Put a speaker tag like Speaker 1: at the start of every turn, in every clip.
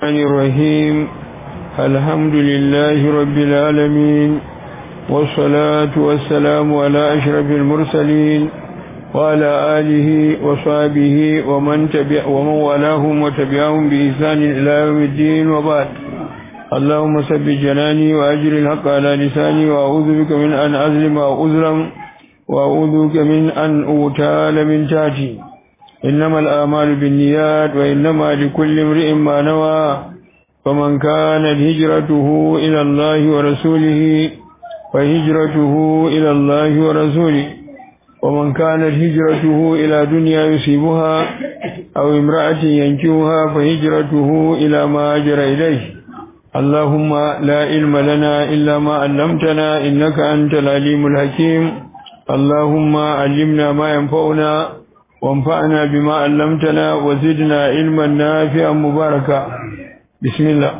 Speaker 1: الرحمن الرحيم الحمد لله رب العالمين والصلاة والسلام على أشرف المرسلين وعلى آله وصحبه ومن تبع ومن والاهم وتبعهم بإحسان إلى يوم الدين وبعد اللهم ثبت جناني وأجر الحق على لساني وأعوذ بك من أن أظلم أو أظلم وأعوذ بك من أن أغتال من تحتي إنما الآمال بالنيات وإنما لكل امرئ ما نوى فمن كانت هجرته إلى الله ورسوله فهجرته إلى الله ورسوله ومن كانت هجرته إلى دنيا يصيبها أو امرأة ينكوها فهجرته إلى ما أجر إليه اللهم لا علم لنا إلا ما علمتنا إنك أنت العليم الحكيم اللهم علمنا ما ينفعنا وانفعنا بما علمتنا وزدنا علما نافعا مباركا بسم الله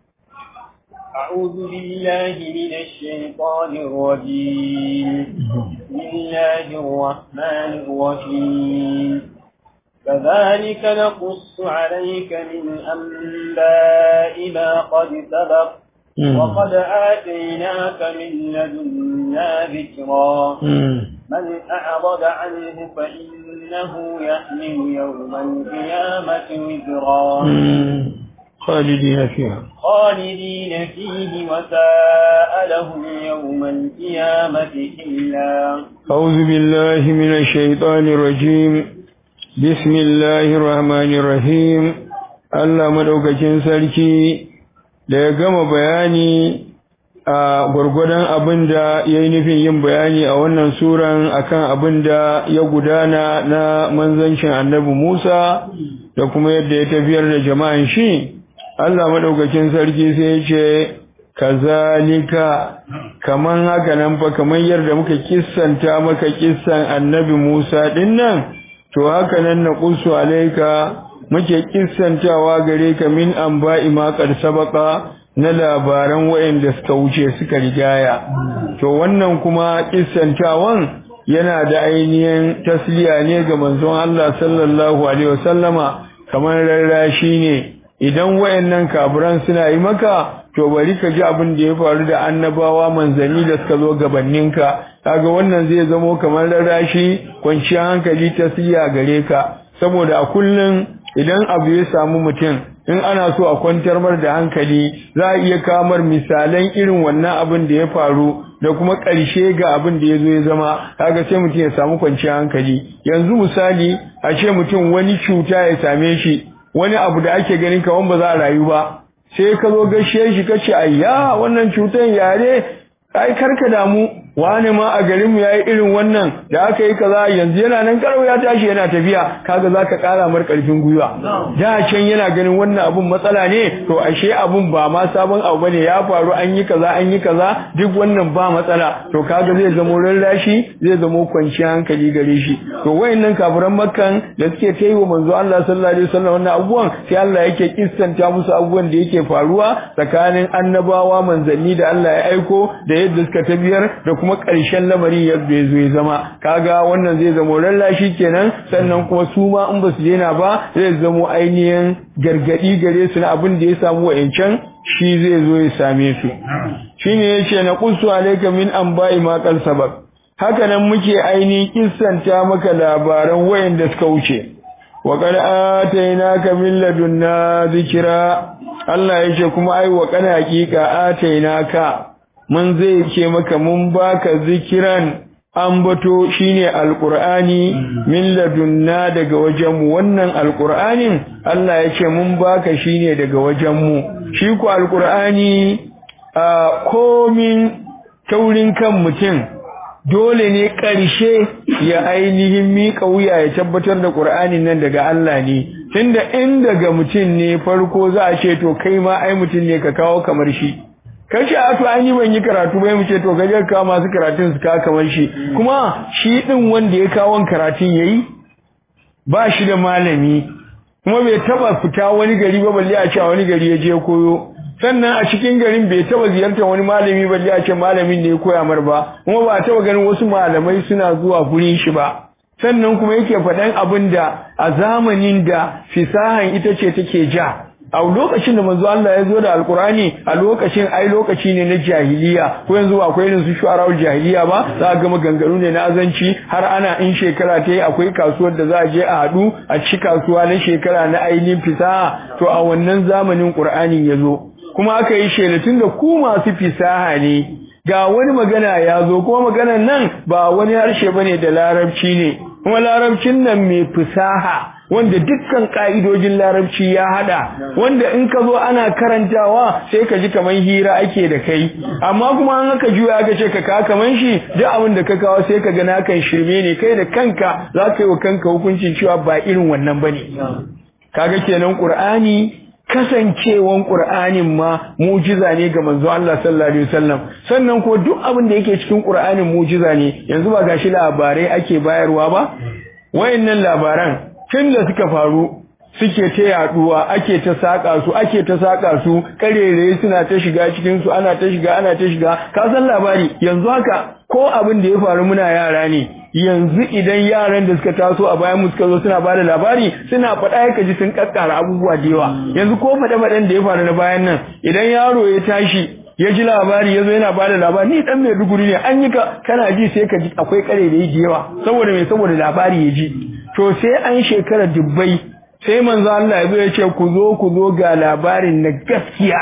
Speaker 2: أعوذ بالله من الشيطان الرجيم بسم الله الرحمن الرحيم كذلك نقص عليك من أنباء ما قد سبق وقد آتيناك من لدنا ذكرا من أعرض عنه فإنه يحمل يوم القيامة وزرا
Speaker 1: خالدين فيها
Speaker 2: خالدين فيه وساء لهم يوم القيامة إلا
Speaker 1: أعوذ بالله من الشيطان الرجيم بسم الله الرحمن الرحيم Allah madaukakin sarki da ya gama bayani a gwargwadon abin da ya yi nufin yin bayani a wannan suran akan abin da ya gudana na manzancin annabi Musa da kuma yadda ya tafiyar da jama'an shi Allah madaukakin sarki sai ya ce kazalika kaman haka nan fa kaman yadda muka kissanta maka kissan annabi Musa din nan to haka nan na qusu alaika muke kissantawa gare ka min anba'i ma qad sabaqa na labaran wayanda suka wuce suka rigaya to wannan kuma kissantawan yana da ainihin tasliya ne ga manzon Allah sallallahu alaihi wasallama kamar rarrashi ne idan wayannan kafiran suna yi maka to bari ka ji abin da ya faru da annabawa manzanni da suka zo gabaninka kaga wannan zai zamo kamar rarrashi kwanciyar hankali tasliya gare ka saboda a kullun idan abu ya samu mutum in ana so a kwantar mar da hankali za a iya kamar misalan irin wannan abin da ya faru da kuma ƙarshe ga abin da ya zo ya zama kaga sai mutum ya samu kwanciyar hankali yanzu misali a ce mutum wani cuta ya same shi wani abu da ake ganin kawan ba za a rayu ba sai ka zo gashe shi ka ce ayya wannan cutan yare ai karka damu wani ma a garin mu yayi irin wannan da aka yi kaza yanzu yana nan karau ya tashi yana tafiya kaga zaka kara mar karfin gwiwa da can yana ganin wannan abun matsala ne to ashe abun ba ma sabon abu bane ya faru an yi kaza an yi kaza duk wannan ba matsala to kaga zai zamo rarrashi zai zamo kwanciyar hankali gare shi to wayannan kafiran makkan da suke ta yi wa manzo Allah sallallahu alaihi wasallam wannan abubuwan sai Allah yake kissanta musu abubuwan da yake faruwa tsakanin annabawa manzanni da Allah ya aiko da yadda suka tabiyar da kuma ƙarshen lamari yadda ya zo ya zama kaga wannan zai zamo lallashi kenan sannan kuma su ma in ba su daina ba zai zamo ainihin gargadi gare su na abin da ya samu wa'ancan shi zai zo ya same su shine yace na qussu alayka min anba'i ma qal sabab haka nan muke ainihin kissanta maka labaran wayanda suka wuce wa qad atainaka min ladunna zikra Allah yace kuma ai wa kana hakika atainaka mun zai ce maka mun baka zikiran ambato shine alqur'ani min ladunna daga wajenmu wannan alqur'anin Allah ya ce mun baka shine daga wajenmu shi ku alqur'ani a komin taurin kan mutum dole ne ƙarshe ya ainihin miƙa wuya ya tabbatar da ƙur'anin nan daga Allah ne tunda in daga mutum ne farko za a ce to kai ma ai mutum ne ka kawo kamar shi kace a to an yi ban yi karatu bai mu ce to gaje ka masu karatun su ka kamar shi kuma shi din wanda ya kawo karatun yayi ba shi da malami kuma bai taba fita wani gari ba balle a ce wani gari ya je koyo sannan a cikin garin bai taba ziyartar wani malami balle a ce malamin ne ya koya mar ba kuma ba taba ganin wasu malamai suna zuwa gurin shi ba sannan kuma yake faɗan abin da a zamanin da fisahan ita ce take ja a lokacin da manzo Allah ya zo da alkurani a lokacin ai lokaci ne na jahiliya ko yanzu akwai irin su shu'ara'ul jahiliya ba za ga maganganu ne na azanci har ana in shekara ta yi akwai kasuwar da za a je a haɗu a ci kasuwa na shekara na ainihin fisaha to a wannan zamanin qur'anin ya zo kuma aka yi shelatun da ku masu fisaha ne ga wani magana ya zo kuma maganan nan ba wani harshe bane da larabci ne kuma larabcin nan mai fisaha wanda dukkan ka'idojin larabci ya hada wanda in ka zo ana karantawa sai ka ji kaman hira ake da kai amma kuma an aka juya aka ce ka kawo kaman shi duk abin da ka kawo sai ka ga na kan shirme ne kai da kanka za ka yi wa kanka hukuncin cewa ba irin wannan bane kaga kenan qur'ani kasancewan Qur'anin ma mujiza ne ga manzo Allah sallallahu alaihi wasallam sannan ko duk abin da yake cikin Qur'anin mujiza ne yanzu ba gashi labarai ake bayarwa ba wayannan labaran tun da suka faru suke ta yaduwa ake ta saka su ake ta saka su karere suna ta shiga cikin su ana ta shiga ana ta shiga ka san labari yanzu haka ko abin da ya faru muna yara ne yanzu idan yaran da suka taso a bayan mu suka zo suna bada labari suna faɗa ya kaji sun kakkara abubuwa da yawa yanzu ko faɗe-faɗen da ya faru na bayan nan idan yaro ya tashi ya ji labari ya zo yana bada labari ni dan mai duguri ne an yi ka kana ji sai ka ji akwai kare da yi da yawa saboda mai saboda labari ya ji to sai an shekara dubbai sai manzo Allah ya zo ya ce ku zo ku zo ga labarin na gaskiya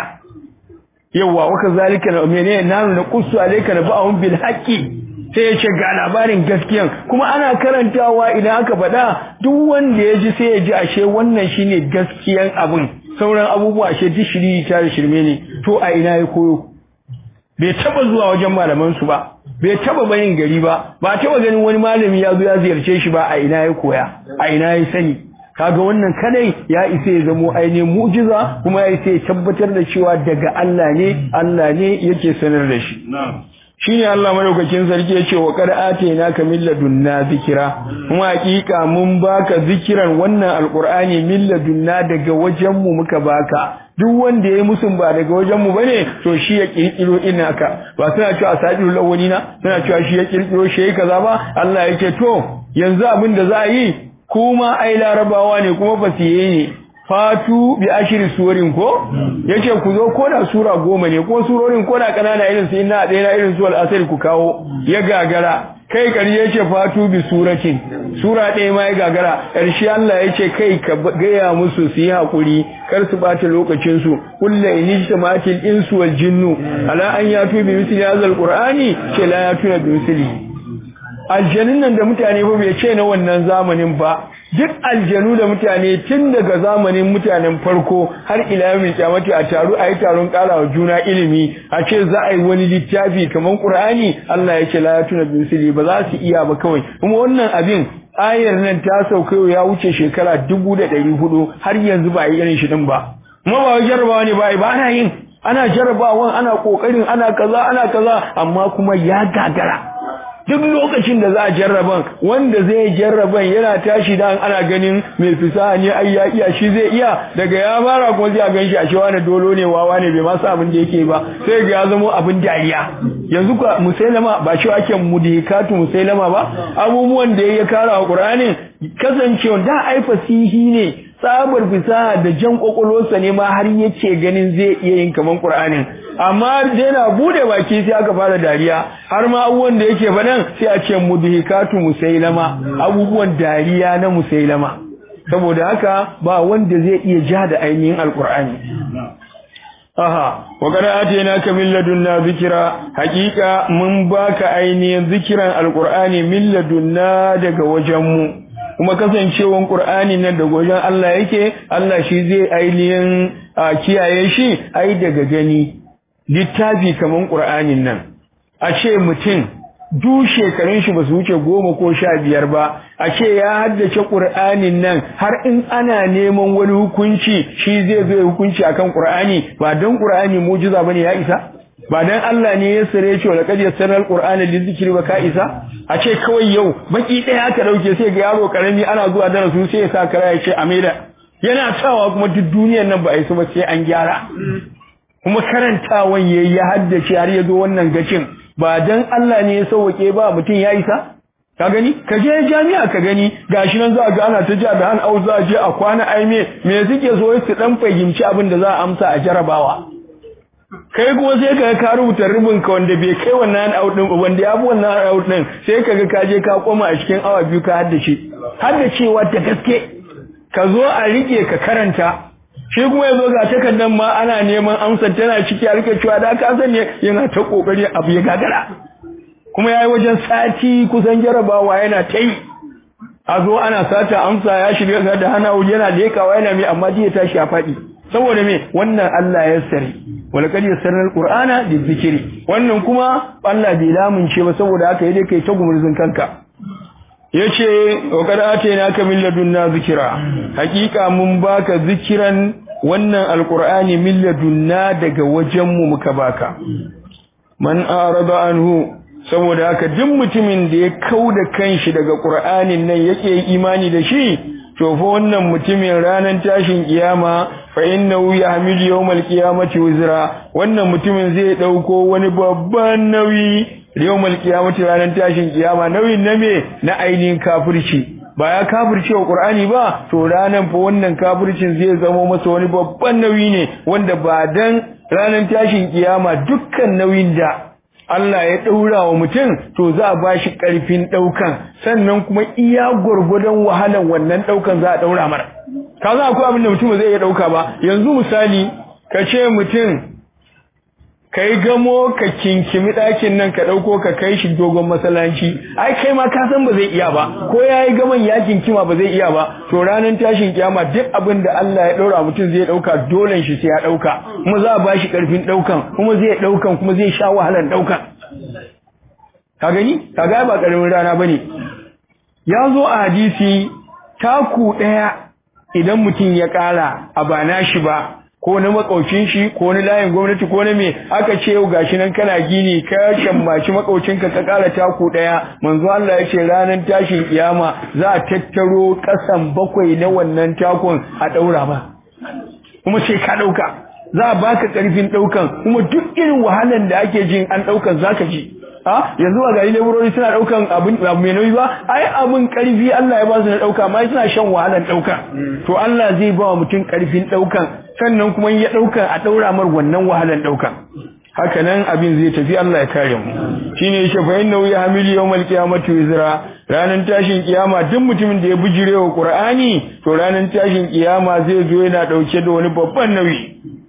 Speaker 1: yawa waka zalika na menene nanu na qussu alayka na ba'un bil haqqi sai ya ce ga labarin gaskiyan kuma ana karantawa idan aka faɗa duk wanda ya ji sai ya ji ashe wannan shine gaskiyan abin sauran abubuwa ashe duk shiri ta da shirme ne to a ina ya koyo bai taba zuwa wajen malaman su ba bai taba bayin gari ba ba taba ganin wani malami ya zo ya ziyarce shi ba a ina ya koya a ina ya sani kaga wannan kadai ya isa ya zamo ainihin mu'jiza kuma ya isa ya tabbatar da cewa daga Allah ne Allah ne yake sanar da shi shine Allah madaukakin sarki ya ce wa qad atainaka min ladunna zikira kuma hakika mun baka zikiran wannan alqur'ani min ladunna daga wajen mu muka baka duk wanda yayi musun ba daga wajen mu bane to shi ya kirkiro inaka ba suna cewa sadirul awwalina suna cewa shi ya kirkiro shi kaza ba Allah yake to yanzu abin da za a yi kuma ai larabawa ne kuma fasiye ne fatu bi ashiri suwarin ko yace ku zo ko da sura goma ne ko surorin ko da kanana irin su inna ɗaya na irin su al ku kawo ya gagara kai ƙarshe yace fatu bi suratin sura ɗaya ma ya gagara ƙarshe Allah yace kai ka gaya musu su yi hakuri kar su bata lokacin su kullu inijtamatil insu wal jinnu ala an yatu bi misli hadha qur'ani ce la yatuna bi misli aljanun nan da mutane ba bai ce na wannan zamanin ba duk aljanu da mutane tun daga zamanin mutanen farko har ila yawmin kiyamati a taru ayi taron karawa juna ilimi a ce za a yi wani littafi kaman Qur'ani Allah ya ce la yatuna bisili ba za su iya ba kawai kuma wannan abin ayar nan ta sauka ya wuce shekara dubu da ɗari hudu har yanzu ba a yi irin shi din ba kuma ba jarrabawa ne ba ba ana yin ana jarrabawan ana kokarin ana kaza ana kaza amma kuma ya gagara duk lokacin da za a jarraban wanda zai jarraban yana tashi da ana ganin mai fisaha ne ai ya iya shi zai iya daga ya fara kuma zai gan shi a shi wani dolo ne wawa ne bai ma sa abin da yake ba sai ga ya zama abin dariya yanzu ka musailama ba shi ake mudikatu musailama ba abubuwan da ya kara wa qur'anin kasancewa da ai fasihi ne tsabar fisaha da jan kwakwalwarsa ne ma har yake ganin zai iya yin kaman qur'anin amma da yana bude baki sai aka fara dariya har ma abubuwan da yake faɗan sai a ce mudhikatu musailama abubuwan dariya na musailama saboda haka ba wanda zai iya ja da ainihin alqur'ani aha wa qad atainaka min ladunna zikra haqiqa mun baka ainihin zikiran alqur'ani min ladunna daga wajenmu kuma kasancewan qur'ani nan daga wajen Allah yake Allah shi zai ainihin kiyaye shi ai daga gani littafi kaman ƙur'anin nan a ce mutum du shekarun shi ba su wuce goma ko sha biyar ba a ce ya haddace ƙur'anin nan har in ana neman wani hukunci shi zai zo hukunci akan ƙur'ani ba don ƙur'ani mujiza bane ya isa ba dan Allah ne ya sare shi wala kad yasaral qur'ana lizikri ba ka isa a ce kawai yau baki ɗaya aka dauke sai ga yaro karami ana zuwa darasu sai ya sa kara ya ce amida yana sawa kuma duk duniyar nan ba a yi su ba sai an gyara kuma karantawan yayi ya haddace har ya zo wannan gacin ba dan Allah ne ya sauke ba mutum ya isa ka gani ka je jami'a ka gani gashi nan za ga ana ta ja da han au za je a kwana ai me me suke so su dan fahimci abin da za a amsa a jarabawa kai kuma sai ka ka rubuta rubin ka wanda bai kai wannan out din wanda ya fi wannan out din sai kaga ka je ka koma a cikin awa biyu ka haddace haddacewa da gaske ka zo a rike ka karanta shi kuma yazo ga takardar ma ana neman amsar tana ciki a rike cewa da ka san ne yana ta kokari abu ya gagara kuma yayi wajen sati kusan jarabawa yana ta yi a zo ana sata amsa ya shiga da hana yana lekawa yana mai amma ji ya tashi a faɗi saboda me wannan Allah ya sare walaqad yassarna alqur'ana lizikri wannan kuma Allah bai lamunce ba saboda haka yake kai ta gumurzin kanka yace wa qad atainaka min ladunna zikra hakika mun baka zikiran wannan alqur'ani min ladunna daga wajen mu muka baka man arada anhu saboda haka duk mutumin da ya kauda kanshi daga qur'anin nan yake imani da shi to fa wannan mutumin ranar tashin kiyama fa innahu yahmilu yawmal qiyamati wizra wannan mutumin zai dauko wani babban nauyi yawmal qiyamati ranar tashin kiyama nauyin na me na ainihin kafirci ba ya kafirce wa qur'ani ba to ranan fa wannan kafircin zai zama masa wani babban nauyi ne wanda ba dan ranar tashin kiyama dukkan nauyin da Allah ya ɗaura wa mutum to za a ba shi ƙarfin ɗaukan sannan kuma iya gwargwadon wahalar wannan ɗaukan za a ɗaura mara. Ka za akwai abin da mutum zai iya ɗauka ba, yanzu misali ka ce mutum ka yi gamo ka kinkimi ɗakin nan ka ɗauko ka kai shi dogon masallaci, ai kai ma ka san ba zai iya ba, ko ya yi gaman ya kinkima ba zai iya ba, to ranar tashin kiyama duk abin da Allah ya ɗaura mutum zai ɗauka dolen shi sai ya ɗauka, kuma za a ba shi ƙarfin ɗaukan, kuma zai ɗaukan kuma zai sha wahalar ɗaukan. ka gani kaga ba karamin rana bane ya zo a hadisi taku daya idan mutum ya kara a bana shi ba ko na makaucin shi ko na layin gwamnati ko na me aka ce yau gashi nan kana gini ka shammaci makaucinka ka kara taku daya manzo Allah ya ce ranar tashin kiyama za a tattaro kasan bakwai na wannan takun a daura ba kuma sai ka dauka za a baka karfin daukan kuma duk irin wahalan da ake jin an daukan zaka ji a yanzu ba gari laborori suna daukan abin abu mai nauyi ba ai abin karfi Allah ya ba su na dauka amma suna shan wahalan dauka to Allah zai ba wa mutum karfin daukan sannan kuma ya dauka a daura mar wannan wahalan daukan haka nan abin zai tafi Allah ya kare mu shine yake fa inna ya hamili yawmal qiyamati wizra ranan tashin kiyama duk mutumin da ya bijirewa Qur'ani to ranan tashin kiyama zai zo yana dauke da wani babban nauyi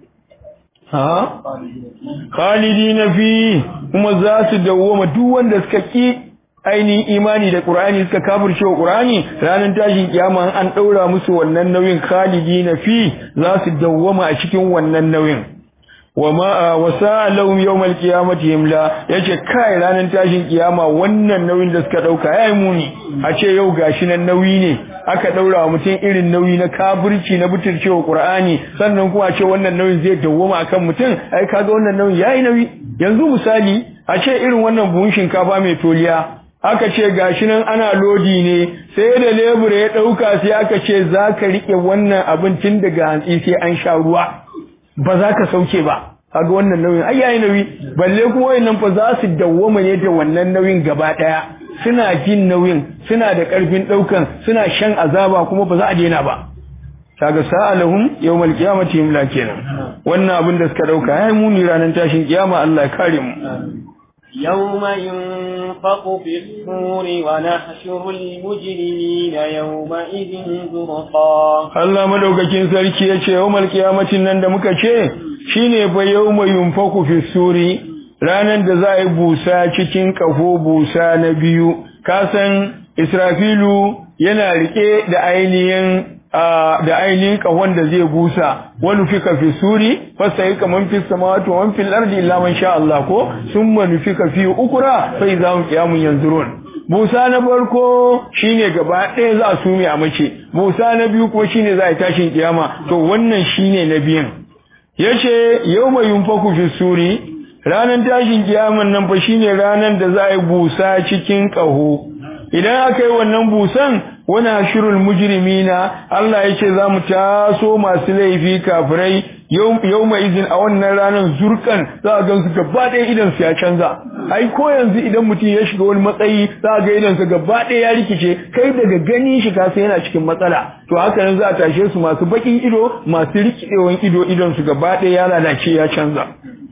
Speaker 1: ha khalidina fi kuma za su dawoma duk wanda suka ki ainihin imani da Qur'ani suka kafirce wa Qur'ani ranar tashin kiyama an daura musu wannan nauyin khalidina fi za su dawoma a cikin wannan nauyin wama wasa lahum yawmal qiyamati himla yace kai ranar tashin kiyama wannan nauyin da suka dauka yayi muni a ce yau gashi nan nauyi ne aka daura wa mutum irin nauyi na kafirci na butulcewa Qur'ani sannan kuma a ce wannan nauyin zai dawwama akan mutum ai kaga wannan nauyin yayi nauyi yanzu misali a ce irin wannan buhun shinkafa mai toliya aka ce gashi nan ana lodi ne sai da lebura ya dauka sai aka ce zaka rike wannan abin tun daga hantsi sai an sha ruwa ba za ka sauke ba kaga wannan nauyin ai yayi nauyi balle kuma wayannan fa za su dawwama ne da wannan nauyin gaba daya suna jin nauyin suna da karfin daukan suna shan azaba kuma ba za a daina ba kaga sa'alahum yawmal qiyamati himla kenan wannan abin da suka dauka yayi muni ranar tashin kiyama Allah ya kare mu
Speaker 2: يوم ينفق في الصور ونحشر المجرمين يومئذ زرقا
Speaker 1: Allah madaukakin sarki yace yawmal qiyamatin nan da muka ce shine fa yawma yunfaku fi suri ranan da za a yi busa cikin kafo busa na biyu kasan Israfilu yana rike da ainihin da ainihin kahon da zai busa wani fika fi suri fasa yi kaman fi samawati wa fil ardi illa man sha Allah ko summa nufika fi ukura fa idza hum qiyamun yanzurun busa na farko shine gaba ɗaya za a sume a mace busa na biyu ko shine za a tashin kiyama to wannan shine na biyan yace yawma yunfaku fi suri ranan tashin kiyaman nan fa shine ranan da za a yi busa cikin kaho idan aka yi wannan busan wani hashirul mujrimina Allah ya ce za mu taso masu laifi kafirai yau mai izin a wannan ranar zurkan za a gansu gaba ɗaya idan su ya canza ai ko yanzu idan mutum ya shiga wani matsayi za a ga idan su gaba ɗaya ya rikice kai daga ganin shi kasa yana cikin matsala to haka nan za a tashe su masu bakin ido masu rikidewan ido idan su gaba ɗaya ya lalace ya canza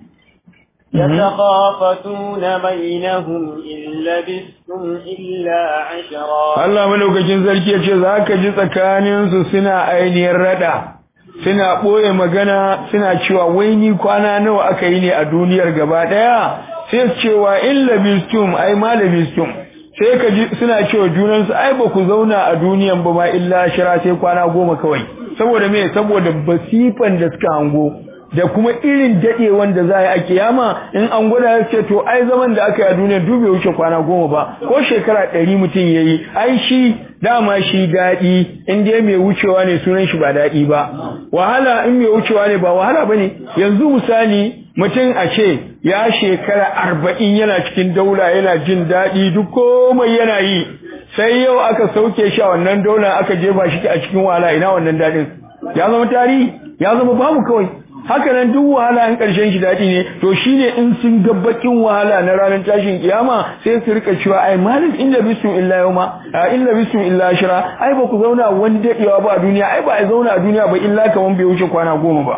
Speaker 2: يتخافتون بينهم إن لبثتم إلا عشرا
Speaker 1: Allah malaukakin sarki ya ce za ka ji tsakaninsu suna ainihin rada suna ɓoye magana suna cewa wai ni kwana nawa aka yi ne a duniyar gaba ɗaya sai cewa in labistum ai ma labistum sai ka ji suna cewa junansu ai ba ku zauna a duniyan ba ma illa shira sai kwana goma kawai saboda me saboda basifan da suka hango da kuma irin dadewan da za a yi a kiyama in an gwada ya ce to ai zaman da aka yi a duniya duk bai wuce kwana goma ba ko shekara ɗari mutum ya yi ai shi dama shi daɗi in dai mai wucewa ne sunan shi ba daɗi ba wahala in mai wucewa ne ba wahala ba ne yanzu misali mutum a ce ya shekara arba'in yana cikin daula yana jin daɗi duk komai yana yi sai yau aka sauke shi a wannan daula aka jefa shi a cikin wahala ina wannan daɗin ya zama tarihi ya zama babu kawai haka nan duk wahala in ƙarshen shi daɗi ne to shine in sun ga bakin wahala na ranar tashin kiyama sai su rika cewa ai malam illa bisum illa yawma illa bisum illa ashra ai ba ku zauna wani daɗewa ba a duniya ai ba a zauna a duniya ba illa kaman bai wuce kwana goma ba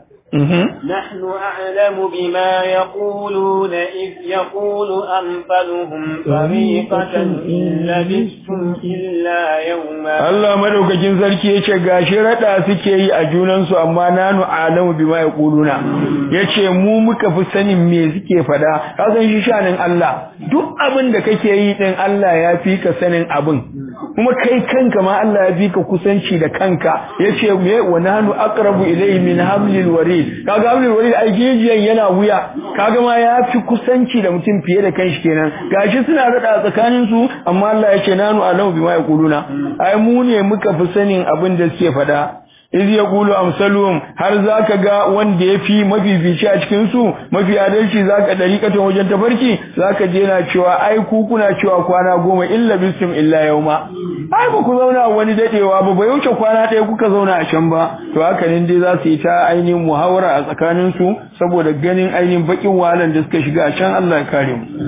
Speaker 2: نحن أعلم بما يقولون إذ يقول أنفلهم فريقة إن لبثتم إلا يوما
Speaker 1: Allah madaukakin sarki yace gashi rada suke yi a junansu amma nanu alamu bima yaquluna yace mu muka fi sanin me suke fada ka san shi shanin Allah duk abin da kake yi din Allah ya fi ka sanin abin kuma kai kanka ma Allah ya fi ka kusanci da kanka yace me wa nanu aqrabu ilayhi min hablil warid kaga hablil warid ai jijiyan yana wuya kaga ma ya fi kusanci da mutum fiye da kanshi kenan gashi suna rada tsakanin su amma Allah yace nanu alamu bima yaquluna ai mu ne muka fi sanin abin da suke faɗa iz yaqulu amsaluhum har zaka ga wanda yafi mafifici a cikin su mafi adalci zaka dariƙatan wajen tafarki zaka je na cewa ai ku kuna cewa kwana goma illa bisum illa yauma ai ba ku zauna wani dadewa ba bai wuce kwana ɗaya kuka zauna a can ba to haka ne dai za su yi ta ainihin muhawara a tsakanin su saboda ganin ainihin bakin wahalan da suka shiga a can Allah ya kare mu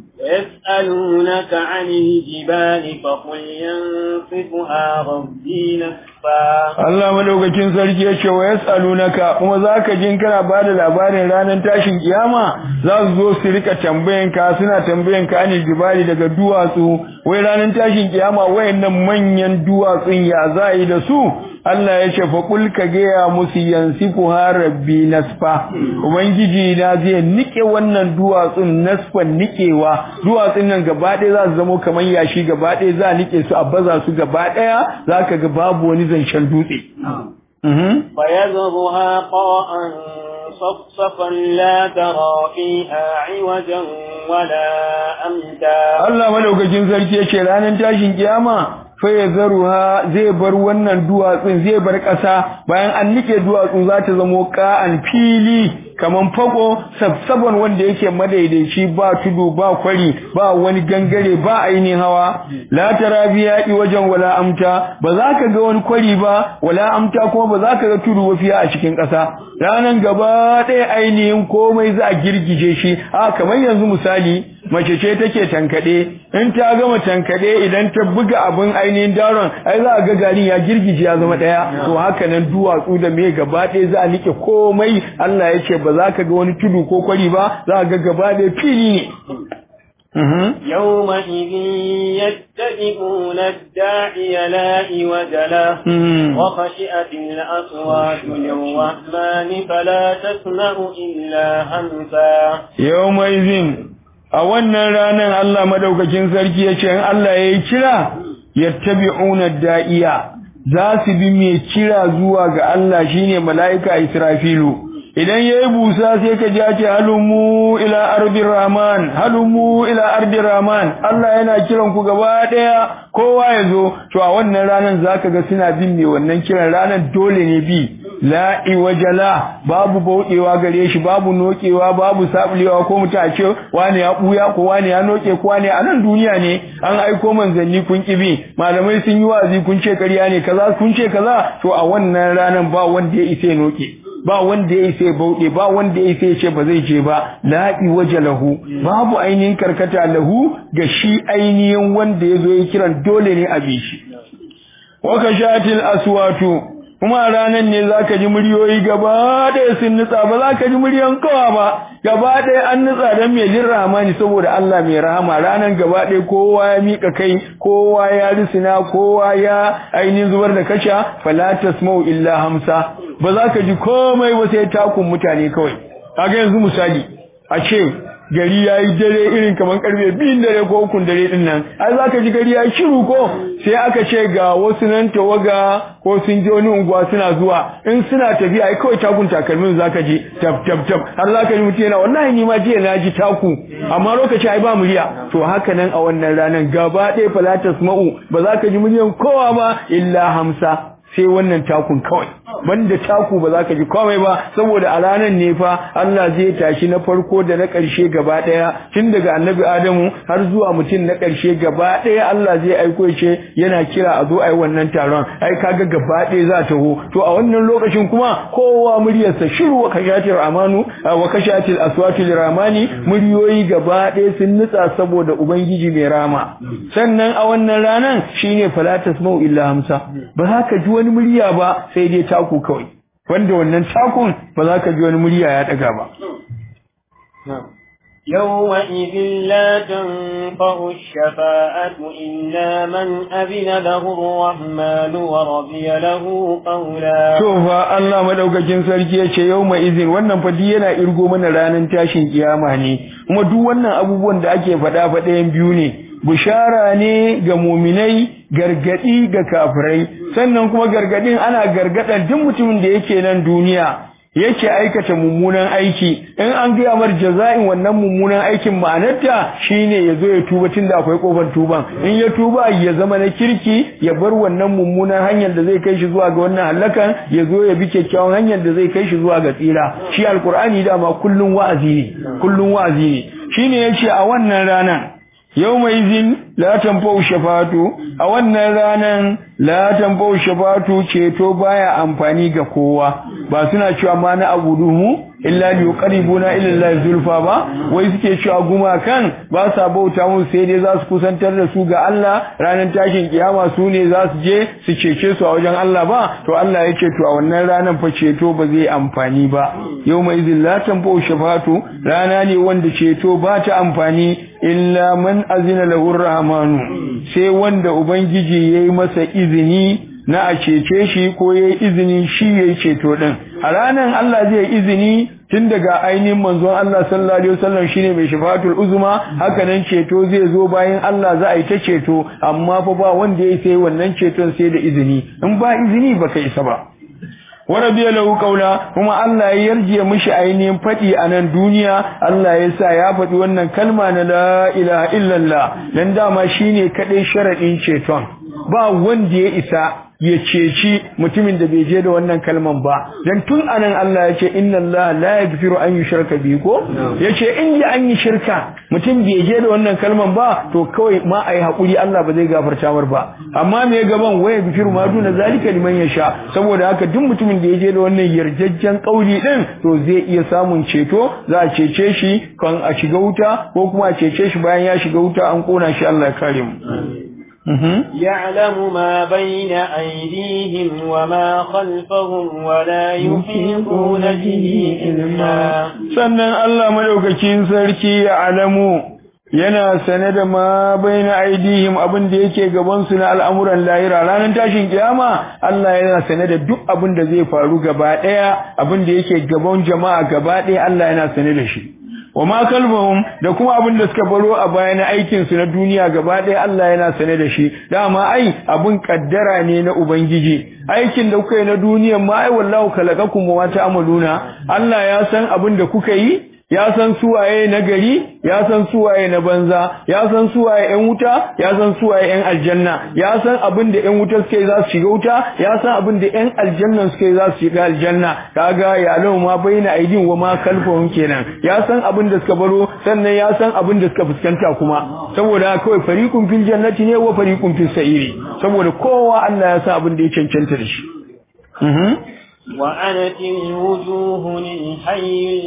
Speaker 2: يسألونك عن الجبال فقل ينصفها ربي نصفا
Speaker 1: Allah madaukakin sarki ya ce wa yasalunaka kuma zaka jin kana bada labarin ranar tashin kiyama za su zo su rika tambayan ka suna tambayan ka anil jibali daga duwatsu wai ranar tashin kiyama wayannan manyan duwatsun ya za yi da su Allah ya ce fa kul ka gaya musu yansifu rabbi nasfa ubangiji na zai nike wannan duwatsun nasfan nikewa duwatsun nan gaba ɗaya za su zamo kamar yashi gaba ɗaya za a nike su a baza su gaba ɗaya zaka ga babu wani zancen dutse
Speaker 2: فيذرها قاء صفصفا لا ترى فيها عوجا ولا أمتا
Speaker 1: Allah madaukakin sarki yace ranar tashin kiyama fa yazaruha zai bar wannan duwatsun zai bar ƙasa bayan an nike duwatsu za ta zamo ka'an fili kaman fago sabsaban wanda yake madaidaici ba tudu ba kwari ba wani gangare ba ainihin hawa la tarabiya wajen wala amta ba za ka ga wani kwari ba wala amta kuma ba za ka ga tudu wafiya a cikin ƙasa ranan gaba ɗaya ainihin komai za a girgije shi a kamar yanzu misali mace ce take tankade in ta gama tankade idan ta buga abin ainihin daron ai za a ga garin ya girgije ya zama daya to haka nan duwatsu da me gaba ɗaya za a nike komai Allah ya ce ba za ka ga wani tudu ko kwari ba za a ga gaba ɗaya fili ne
Speaker 2: يومئذ يتبعون الداعي لا عوج له وخشئت الأصوات للرحمن فلا تسمع إلا همسا
Speaker 1: يومئذ a wannan ranar Allah madaukakin sarki ya ce in Allah ya yi kira yattabi'una da'iya za su bi mai kira zuwa ga Allah shine mala'ika Israfilu idan yayi busa sai ka ji ce halumu ila ardir rahman halumu ila ardir rahman Allah yana kiran ku gaba daya kowa ya zo to a wannan ranar zaka ga suna bin mai wannan kiran ranar dole ne bi la iwajala babu bauɗewa gare shi babu nokewa babu sabulewa ko mutum a ce wani ya buya ko wani ya noke ko wani a nan duniya ne an aiko manzanni kun kibi malamai sun yi wa'azi kun ce ƙarya ne kaza kun ce kaza to a wannan ranan ba wanda ya isa ya noke ba wanda ya isa ya bauɗe ba wanda ya isa ya ce ba zai je ba la iwaja lahu babu ainihin karkata lahu ga shi ainihin wanda ya zo ya kiran dole ne a bi shi wa kashatil aswatu kuma a ranar ne za ka ji muryoyi gaba ɗaya sun nutsa ba za ka ji muryan kawa ba gaba ɗaya an nutsa don mai jin ramani saboda Allah mai rahama ranar gaba ɗaya kowa ya miƙa kai kowa ya risina kowa ya ainihin zubar da kasha fala tasma'u illa hamsa ba za ka ji komai ba sai takun mutane kawai kaga yanzu misali a ce gari ya yi dare irin kamar karfe biyun dare ko ukun dare din nan ai za ka ji gari ya yi shiru ko sai aka ce ga wasu nan tawaga ko sun je wani unguwa suna zuwa in suna tafiya ai kawai takun takalmin za ka ji tab tab tab har za ka ji mutum yana wallahi ni ma jiya na ji taku amma lokaci ai ba murya to haka nan a wannan ranar gaba ɗaya falatas ma'u ba za ka ji muryan kowa ba illa hamsa sai wannan takun kawai banda taku ba za ka ji komai ba saboda a ranar ne fa Allah zai tashi na farko da na ƙarshe gaba ɗaya tun daga annabi Adamu har zuwa mutum na ƙarshe gaba ɗaya Allah zai aiko ce yana kira a zo a yi wannan taron ai kaga gaba ɗaya za ta ho to a wannan lokacin kuma kowa muryarsa shiru wa kashatil amanu wa kashatil aswatil ramani muryoyi gaba ɗaya sun nutsa saboda ubangiji mai rama sannan a wannan ranan shine falatas mau illa hamsa ba za ka ji wani murya ba sai dai taku kawai wanda wannan takun ba za ka ji wani murya ya daga ba
Speaker 2: يومئذ لا تنفع الشفاعة إلا من أذن له الرحمن ورضي له قولا
Speaker 1: to fa Allah madaukakin sarki yace yauma izin wannan fa yana irgo mana ranar tashin kiyama ne kuma duk wannan abubuwan da ake faɗa fa ɗayan biyu ne bishara ne ga muminai gargadi ga kafirai sannan kuma gargadin ana gargadan duk mutumin da yake nan duniya yake aikata mummunan aiki in an gaya mar jaza'in wannan mummunan aikin ma'anarta shine ya zo ya tuba tunda akwai kofar tuban in ya tuba ya zama na kirki ya bar wannan mummunan hanyar da zai kai shi zuwa ga wannan halakan ya zo ya bi kyakkyawan hanyar da zai kai shi zuwa ga tsira shi alkur'ani dama kullun wa'azi ne kullun wa'azi ne shine yace a wannan ranar yau mai zin la tanfau shafatu a wannan ranan la tanfau shafatu ceto baya amfani ga kowa ba suna cewa ma na abuduhu illa li yuqribuna ila Allah zulfa ba wai suke cewa gumakan ba sa bauta mu sai dai za su kusantar da su ga Allah ranar tashin kiyama su ne za su je su cece su a wajen Allah ba to Allah ya ce to a wannan ranar fa ceto ba zai amfani ba yau mai zin la tanfau shafatu rana ne wanda ceto ba ta amfani illa man azina lahu rahmanu sai wanda ubangiji yayi masa izini na a cece shi ko yayi izini shi yayi ceto din a ranan Allah zai izini tun daga ainihin manzon Allah sallallahu alaihi wasallam shine mai shafatul uzma haka nan ceto zai zo bayan Allah za a yi ta ceto amma fa ba wanda yayi sai wannan ceton sai da izini in ba izini baka isa ba wa rabiya lahu qawla kuma Allah ya yarje mishi ainihin fadi a nan duniya Allah ya sa ya faɗi wannan kalma na la ilaha illallah dan dama shine kadai sharadin ceton ba wanda ya isa ya ceci mutumin da bai je da wannan kalman ba dan tun anan Allah ya ce inna Allah la yaghfiru an yushraka bihi ko yace in ji an yi shirka mutum bai je da wannan kalman ba to kawai ma ayi hakuri Allah ba zai gafarta mar ba amma me gaban waya yaghfiru ma duna zalika liman yasha saboda haka duk mutumin da ya je da wannan yarjejjen kauli din to zai iya samun ceto za a cece shi kan a shiga wuta ko kuma a cece shi bayan ya shiga wuta an kona shi Allah ya kare mu
Speaker 2: يعلم ما بين أيديهم وما خلفهم ولا يحيطون به علما
Speaker 1: sannan Allah madaukakin sarki ya alamu yana sane da ma baina aidihim abin da yake gaban su na al'amuran lahira ranar tashin kiyama Allah yana sane da duk abin da zai faru gaba daya abin da yake gaban jama'a gaba daya Allah yana sane da shi wa ma kalbahum da kuma abin da suka baro a baya na aikin su na duniya gaba ɗaya Allah yana sane da shi dama ai abin kaddara ne na ubangiji aikin da kuka yi na duniyan ma ai wallahu khalaqakum wa ta'maluna Allah ya san abin da kuka yi ya san suwaye na gari ya san suwaye na banza ya san suwaye yan wuta ya san suwaye yan aljanna ya san abin da yan wuta suke za su shiga wuta ya san abin da yan aljanna suke za su shiga aljanna kaga ya lau ma baina aidin wa ma kalfahum kenan ya san abin da suka baro sannan ya san abin da suka fuskanta kuma saboda kawai fariqun fil jannati ne wa fariqun fis sa'iri saboda kowa Allah ya san abin da ya cancanta da shi
Speaker 2: وأنت الوجوه للحي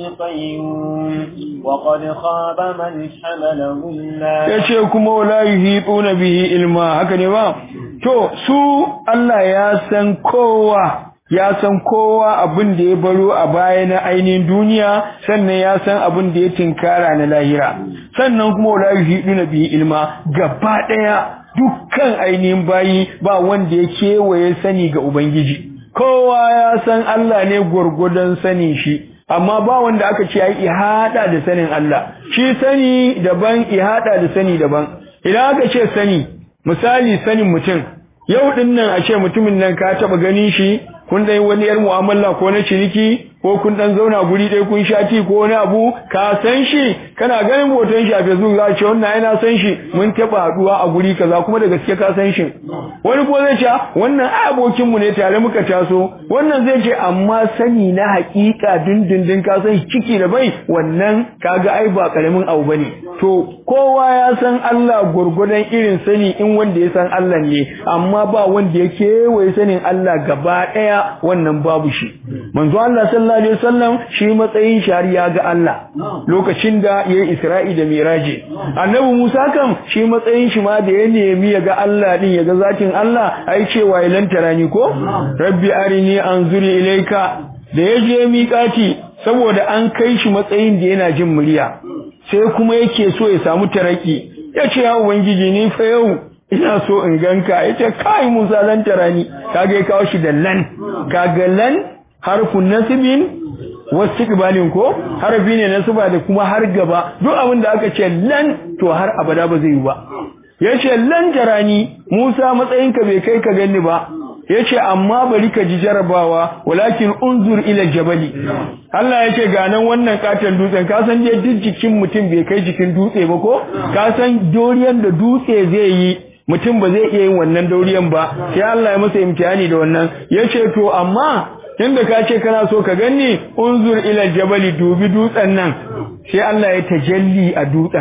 Speaker 2: القيوم وقد خاب من حمل ظلا
Speaker 1: yace kuma wala yuhituna bihi ilma haka ne ba to su Allah ya san kowa ya san kowa abin da ya baro a baya na ainihin duniya sannan ya san abin da ya tinkara na lahira sannan kuma wala yuhituna bihi ilma gaba daya dukkan ainihin bayi ba wanda ya kewaye sani ga ubangiji kowa ya san Allah ne gurgudan sani shi amma ba wanda aka ce ai ihada da sanin Allah shi sani daban ihada da sani daban idan aka ce sani misali sanin mutum yau din nan a ce mutumin nan ka taba ganin shi kun dai wani yar mu'amala ko na ciniki ko kun dan zauna guri ɗaya kun sha ti ko wani abu ka san shi kana ganin hoton shi a Facebook za ce wannan ai na san shi mun taba haduwa a guri kaza kuma da gaske ka san shi wani ko zai ce wannan ai abokin mu ne tare muka taso wannan zai ce amma sani na hakika dindindin ka san ciki da bai wannan kaga ai ba karamin abu bane to kowa ya san Allah gurgudan irin sani in wanda ya san Allah ne amma ba wanda ya kewaye sanin Allah gaba daya wannan babu shi manzo Allah sallallahu alaihi wasallam shi matsayin shari'a ga Allah lokacin da yayi Isra'i da Miraji annabi Musa kam shi matsayin shi ma da ya nemi ya ga Allah din ya ga zatin Allah ai cewa ya lantara ni ko rabbi arini anzuri ilaika da ya je miƙati saboda an kai shi matsayin da yana jin murya sai kuma yake so ya samu taraki ya ce ya ubangiji ni fa yau ina so in ganka ya ce kai Musa lantara ni kaga ya kawo shi da lan kaga lan harfun nasibin wastiqbalin ko harfi ne nasiba da kuma har gaba duk abin da aka ce lan to har abada ba zai yi ba yace lan jarani Musa matsayinka bai kai ka ganni ba yace amma bari ka ji jarabawa walakin unzur ila jabali Allah yace ga nan wannan katon dutsen ka san je duk jikin mutum bai kai jikin dutse ba ko ka san doriyan da dutse zai yi mutum ba zai iya yin wannan dauriyan ba sai Allah ya masa imtihani da wannan yace to amma tunda ka ce kana so ka ganni unzur ila jabali dubi dutsen nan sai Allah ya tajalli a dutsen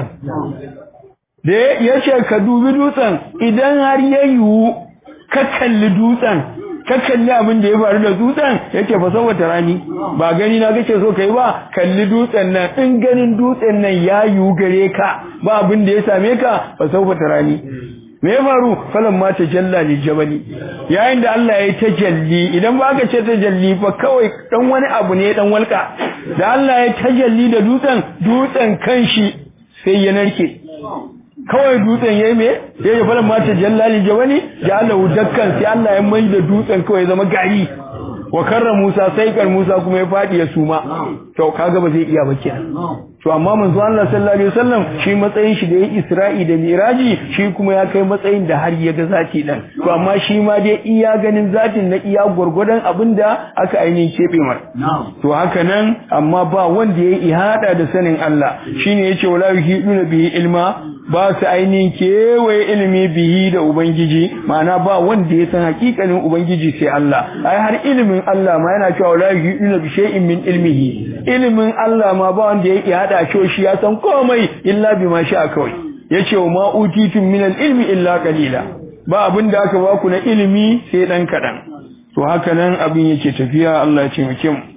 Speaker 1: da ya ce ka dubi dutsen idan har ya yiwu ka kalli dutsen ka kalli abin da ya faru da dutsen yake fa saboda rani ba gani na kake so kai ba kalli dutsen nan in ganin dutsen nan ya yiwu gare ka ba abin da ya same ka fa saboda rani me ya faru falan ma tajalla li jabali yayin da Allah ya tajalli idan ba ka ce tajalli fa kawai dan wani abu ne dan walka da Allah ya tajalli da dutsen dutsen kanshi sai ya narke kawai dutsen yayi me sai ya falan ma tajalla li jabali ya Allah dakkan sai Allah ya mai da dutsen kawai zama gari wa karra Musa sai kar Musa kuma ya fadi ya suma to kaga ba zai iya ba kenan to amma manzo Allah sallallahu alaihi wasallam shi matsayin shi da yayi Isra'i da Miraji shi kuma ya kai matsayin da har ya ga zati dan to amma shi ma dai iya ganin zatin na iya gurgurdan abinda aka ainihin kebe mar to haka nan amma ba wanda yayi ihada da sanin Allah shine yace wala yuhiduna bihi ilma ba su ainihin kewaye ilimi bihi da Ubangiji ma'ana ba wanda ya san hakikanin Ubangiji sai Allah ai har ilimin Allah ma yana cewa la yu'minu bi shay'in min ilmihi ilimin Allah ma ba wanda ya iya hada shi ya san komai illa bima sha kawai yace wa ma utitum min ilmi illa qalila ba abin da aka ba ku na ilimi sai dan kadan to haka nan abin yake tafiya Allah ya taimake mu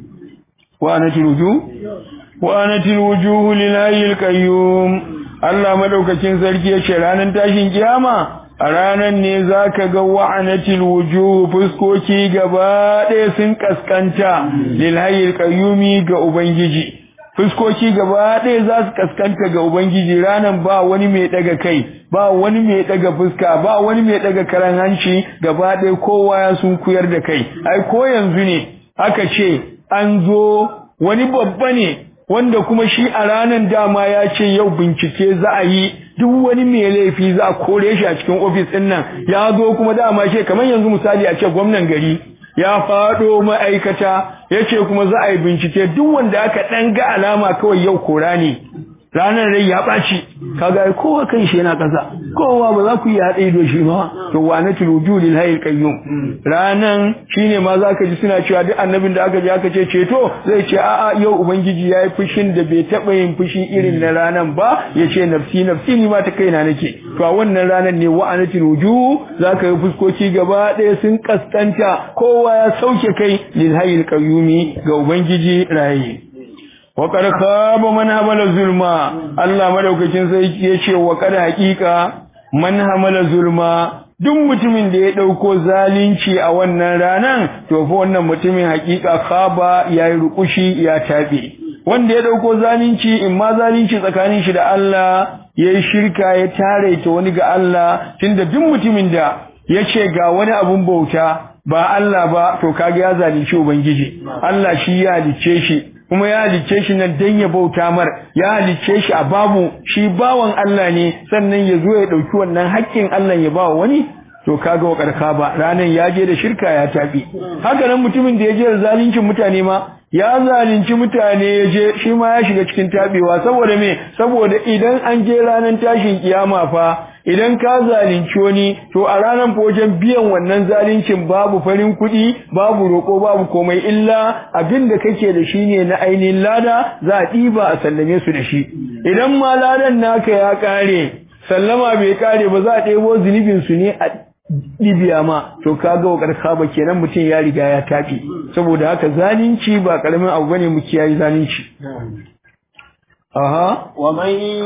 Speaker 1: wa anatil wujuh wa anatil wujuh lillahi qayyum Allah madaukakin sarki ya ce ranar tashin kiyama a ranar ne zaka ga wa'anatil wujuh fuskoki gaba ɗaya sun kaskanta lil hayyil qayyumi ga ubangiji fuskoki gaba ɗaya za su kaskanta ga ubangiji ranar ba wani mai daga kai ba wani mai daga fuska ba wani mai daga karan hanci gaba ɗaya kowa ya sun kuyar da kai ai ko yanzu ne aka ce an zo wani babba ne wanda kuma shi a ranar dama ya ce yau bincike za a yi duk wani mai laifi za a kore shi a cikin ofis ɗin nan ya zo kuma dama ce kamar yanzu misali a ce gwamnan gari ya faɗo ma'aikata yace kuma za a yi bincike duk wanda aka ɗan ga alama kawai yau kora ne ranar rai ya ɓaci kaga kowa kan shi yana ƙasa kowa ba za ku yi haɗe da shi ba to wa na tiluju lil hayyul qayyum ranan shine ma za ka ji suna cewa duk annabin da aka ji aka ce ceto zai ce a'a yau ubangiji yayi fushin da bai taɓa yin fushi irin na ranan ba ya ce nafsi nafsi ni ma ta kaina nake to a wannan ranan ne wa ana tiluju za ka yi fuskoki gaba ɗaya sun kaskanta kowa ya sauke kai lil hayyul qayyumi ga ubangiji raye waƙar kaba man hamala zulma Allah madaukakin sai ya ce waƙar haƙiƙa man hamala zulma duk mutumin da ya ɗauko zalunci a wannan ranan to fa wannan mutumin haƙiƙa kaba ya yi rukushi ya taɓe wanda ya ɗauko zalunci in ma zalunci tsakanin shi da Allah ya yi shirka ya tare ta wani ga Allah tunda duk mutumin da ya ce ga wani abun bauta ba Allah ba to kaga ya zalunci ubangiji Allah shi ya halicce shi kuma ya halicce shi nan dan ya bauta mar ya halicce shi a babu shi bawan Allah ne sannan ya zo ya dauki wannan haƙƙin Allah ya ba wani to kaga wa karka ba ranan ya je da shirka ya tafi haka nan mutumin da ya je da zaluncin mutane ma ya zalunci mutane ya je shi ma ya shiga cikin tabewa saboda me saboda idan an je ranan tashin kiyama fa idan ka zalunci wani to a ranar wajen biyan wannan zaluncin babu farin kuɗi babu roƙo babu komai illa abin da kake da shi ne na ainihin lada za a ɗiba a sallame su da shi idan ma ladan naka ya ƙare sallama bai ƙare ba za a ɗebo zunubin su ne a ɗibiya ma to kaga wa ƙarƙa ba kenan mutum ya riga ya tafi saboda haka zalunci ba ƙaramin abu bane mu kiyaye zalunci
Speaker 2: أها ومن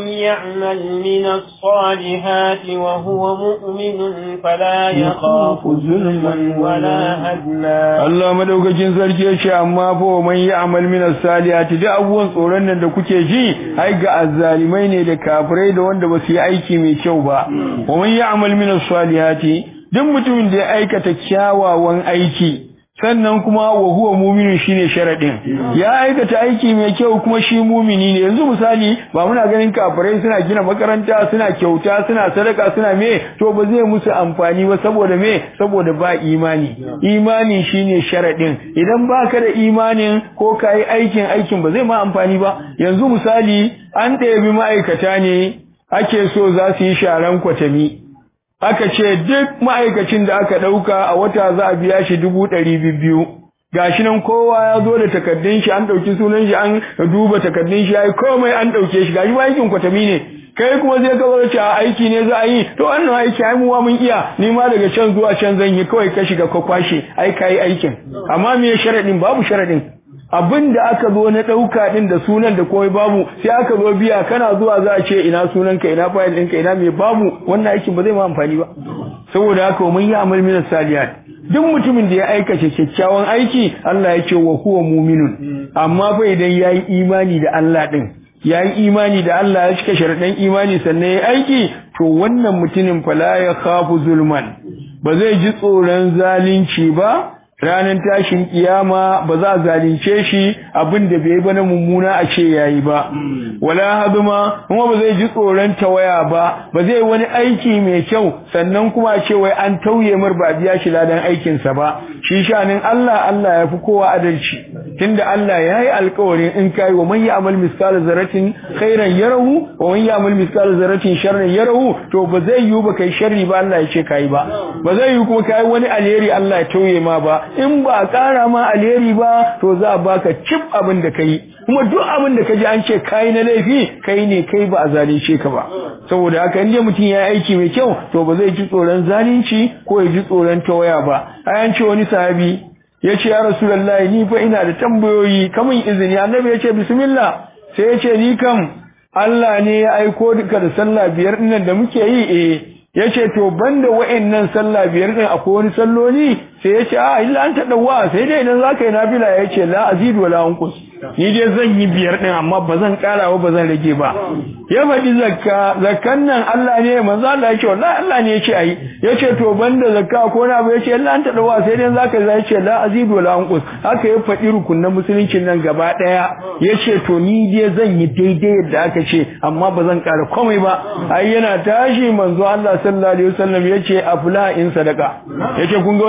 Speaker 2: يعمل من الصالحات وهو مؤمن فلا يخاف ظلما ولا هدما
Speaker 1: Allah madaukakin sarki ya ce amma fa man ya'mal min as-salihati da abubuwan tsoron nan da kuke ji ai ga azzalimai ne da kafirai da wanda ba su yi aiki mai kyau ba wa man ya'mal min as-salihati duk mutumin da ya aikata kyawawan aiki sannan kuma wa huwa muminin shine sharadin ya aikata aiki mai kyau kuma shi mumini ne yanzu misali ba muna ganin kafirai suna gina makaranta suna kyauta suna sadaka suna me to ba zai musu amfani ba saboda me saboda ba imani imani shine sharadin idan baka da imanin ko kai aikin aikin ba zai ma amfani ba yanzu misali an ɗebi ma'aikata ne ake so za su yi sharan kwatami aka ce duk ma'aikacin da aka ɗauka a wata za a biya shi dubu ɗari biyu gashi nan kowa ya zo da takardun shi an ɗauki sunan shi an duba takardun shi ya yi komai an ɗauke shi gashi ba aikin kwatami ne kai kuma zai ka zo a aiki ne za a yi to wannan aiki ai mu mun iya ni ma daga can zuwa can zan yi kawai ka shiga ka kwashe ai kai aikin amma me sharadin babu sharadin abin da aka zo na ɗauka ɗin da sunan da komai babu sai aka zo biya kana zuwa za a ce ina sunanka ina fayil ɗinka ina mai babu wannan aikin ba zai ma amfani ba saboda haka mun yi amal min salihat duk mutumin da ya aikata kyakkyawan aiki Allah ya ce wa huwa mu'minun amma fa idan yayi imani da Allah din yayi imani da Allah ya cika sharadan imani sannan yayi aiki to wannan mutumin fa la ya khafu zulman ba zai ji tsoron zalunci ba ranar tashin kiyama ba za a zalunce shi abin da bai ba na mummuna a ce yayi ba wala haduma kuma ba zai ji tsoron tawaya ba ba zai wani aiki mai kyau sannan kuma a ce wai an tauye mar ba biya shi ladan aikin sa ba shi shanin Allah Allah ya fi kowa adalci tunda Allah ya yi alƙawarin in kai wa man ya'mal miskala zarratin khairan yarahu wa man ya'mal miskala zarratin sharran yarahu to ba zai yi ba kai sharri ba Allah ya ce kai ba ba zai yi kuma kai wani alheri Allah ya tauye ma ba in ba a ƙara ma alheri ba to za a baka cip abin da kai kuma duk abin da ka ji an ce kai na laifi kai ne kai ba a zalunce ka ba saboda haka in mutum ya yi aiki mai kyau to ba zai ji tsoron zalunci ko ya ji tsoron tawaya ba ai an ce wani sahabi ya ce ya rasulullahi ni fa ina da tambayoyi kamun izini annabi ya ce bismillah sai ya ce ni kam Allah ne ya aiko duka da sallah biyar dinnan da muke yi eh yace to banda wa'annan sallah biyar din akwai wani salloli sai yace a illa an tadawa sai dai idan zaka yi nafila yace la azidu wala anqus ni dai zan yi biyar din amma bazan kara ba bazan rage ba ya faɗi zakka zakkan nan Allah ne manzo Allah yace wallahi Allah ne yace ayi yace to banda zakka ko na ba yace illa an tadawa sai dai zaka yi yace la azidu wala anqus haka ya faɗi rukunin musuluncin nan gaba daya yace to ni dai zan yi daidai yadda aka ce amma bazan kara komai ba ai yana tashi manzo Allah sallallahu alaihi wasallam yace afla in sadaka yace kun ga wannan mutumin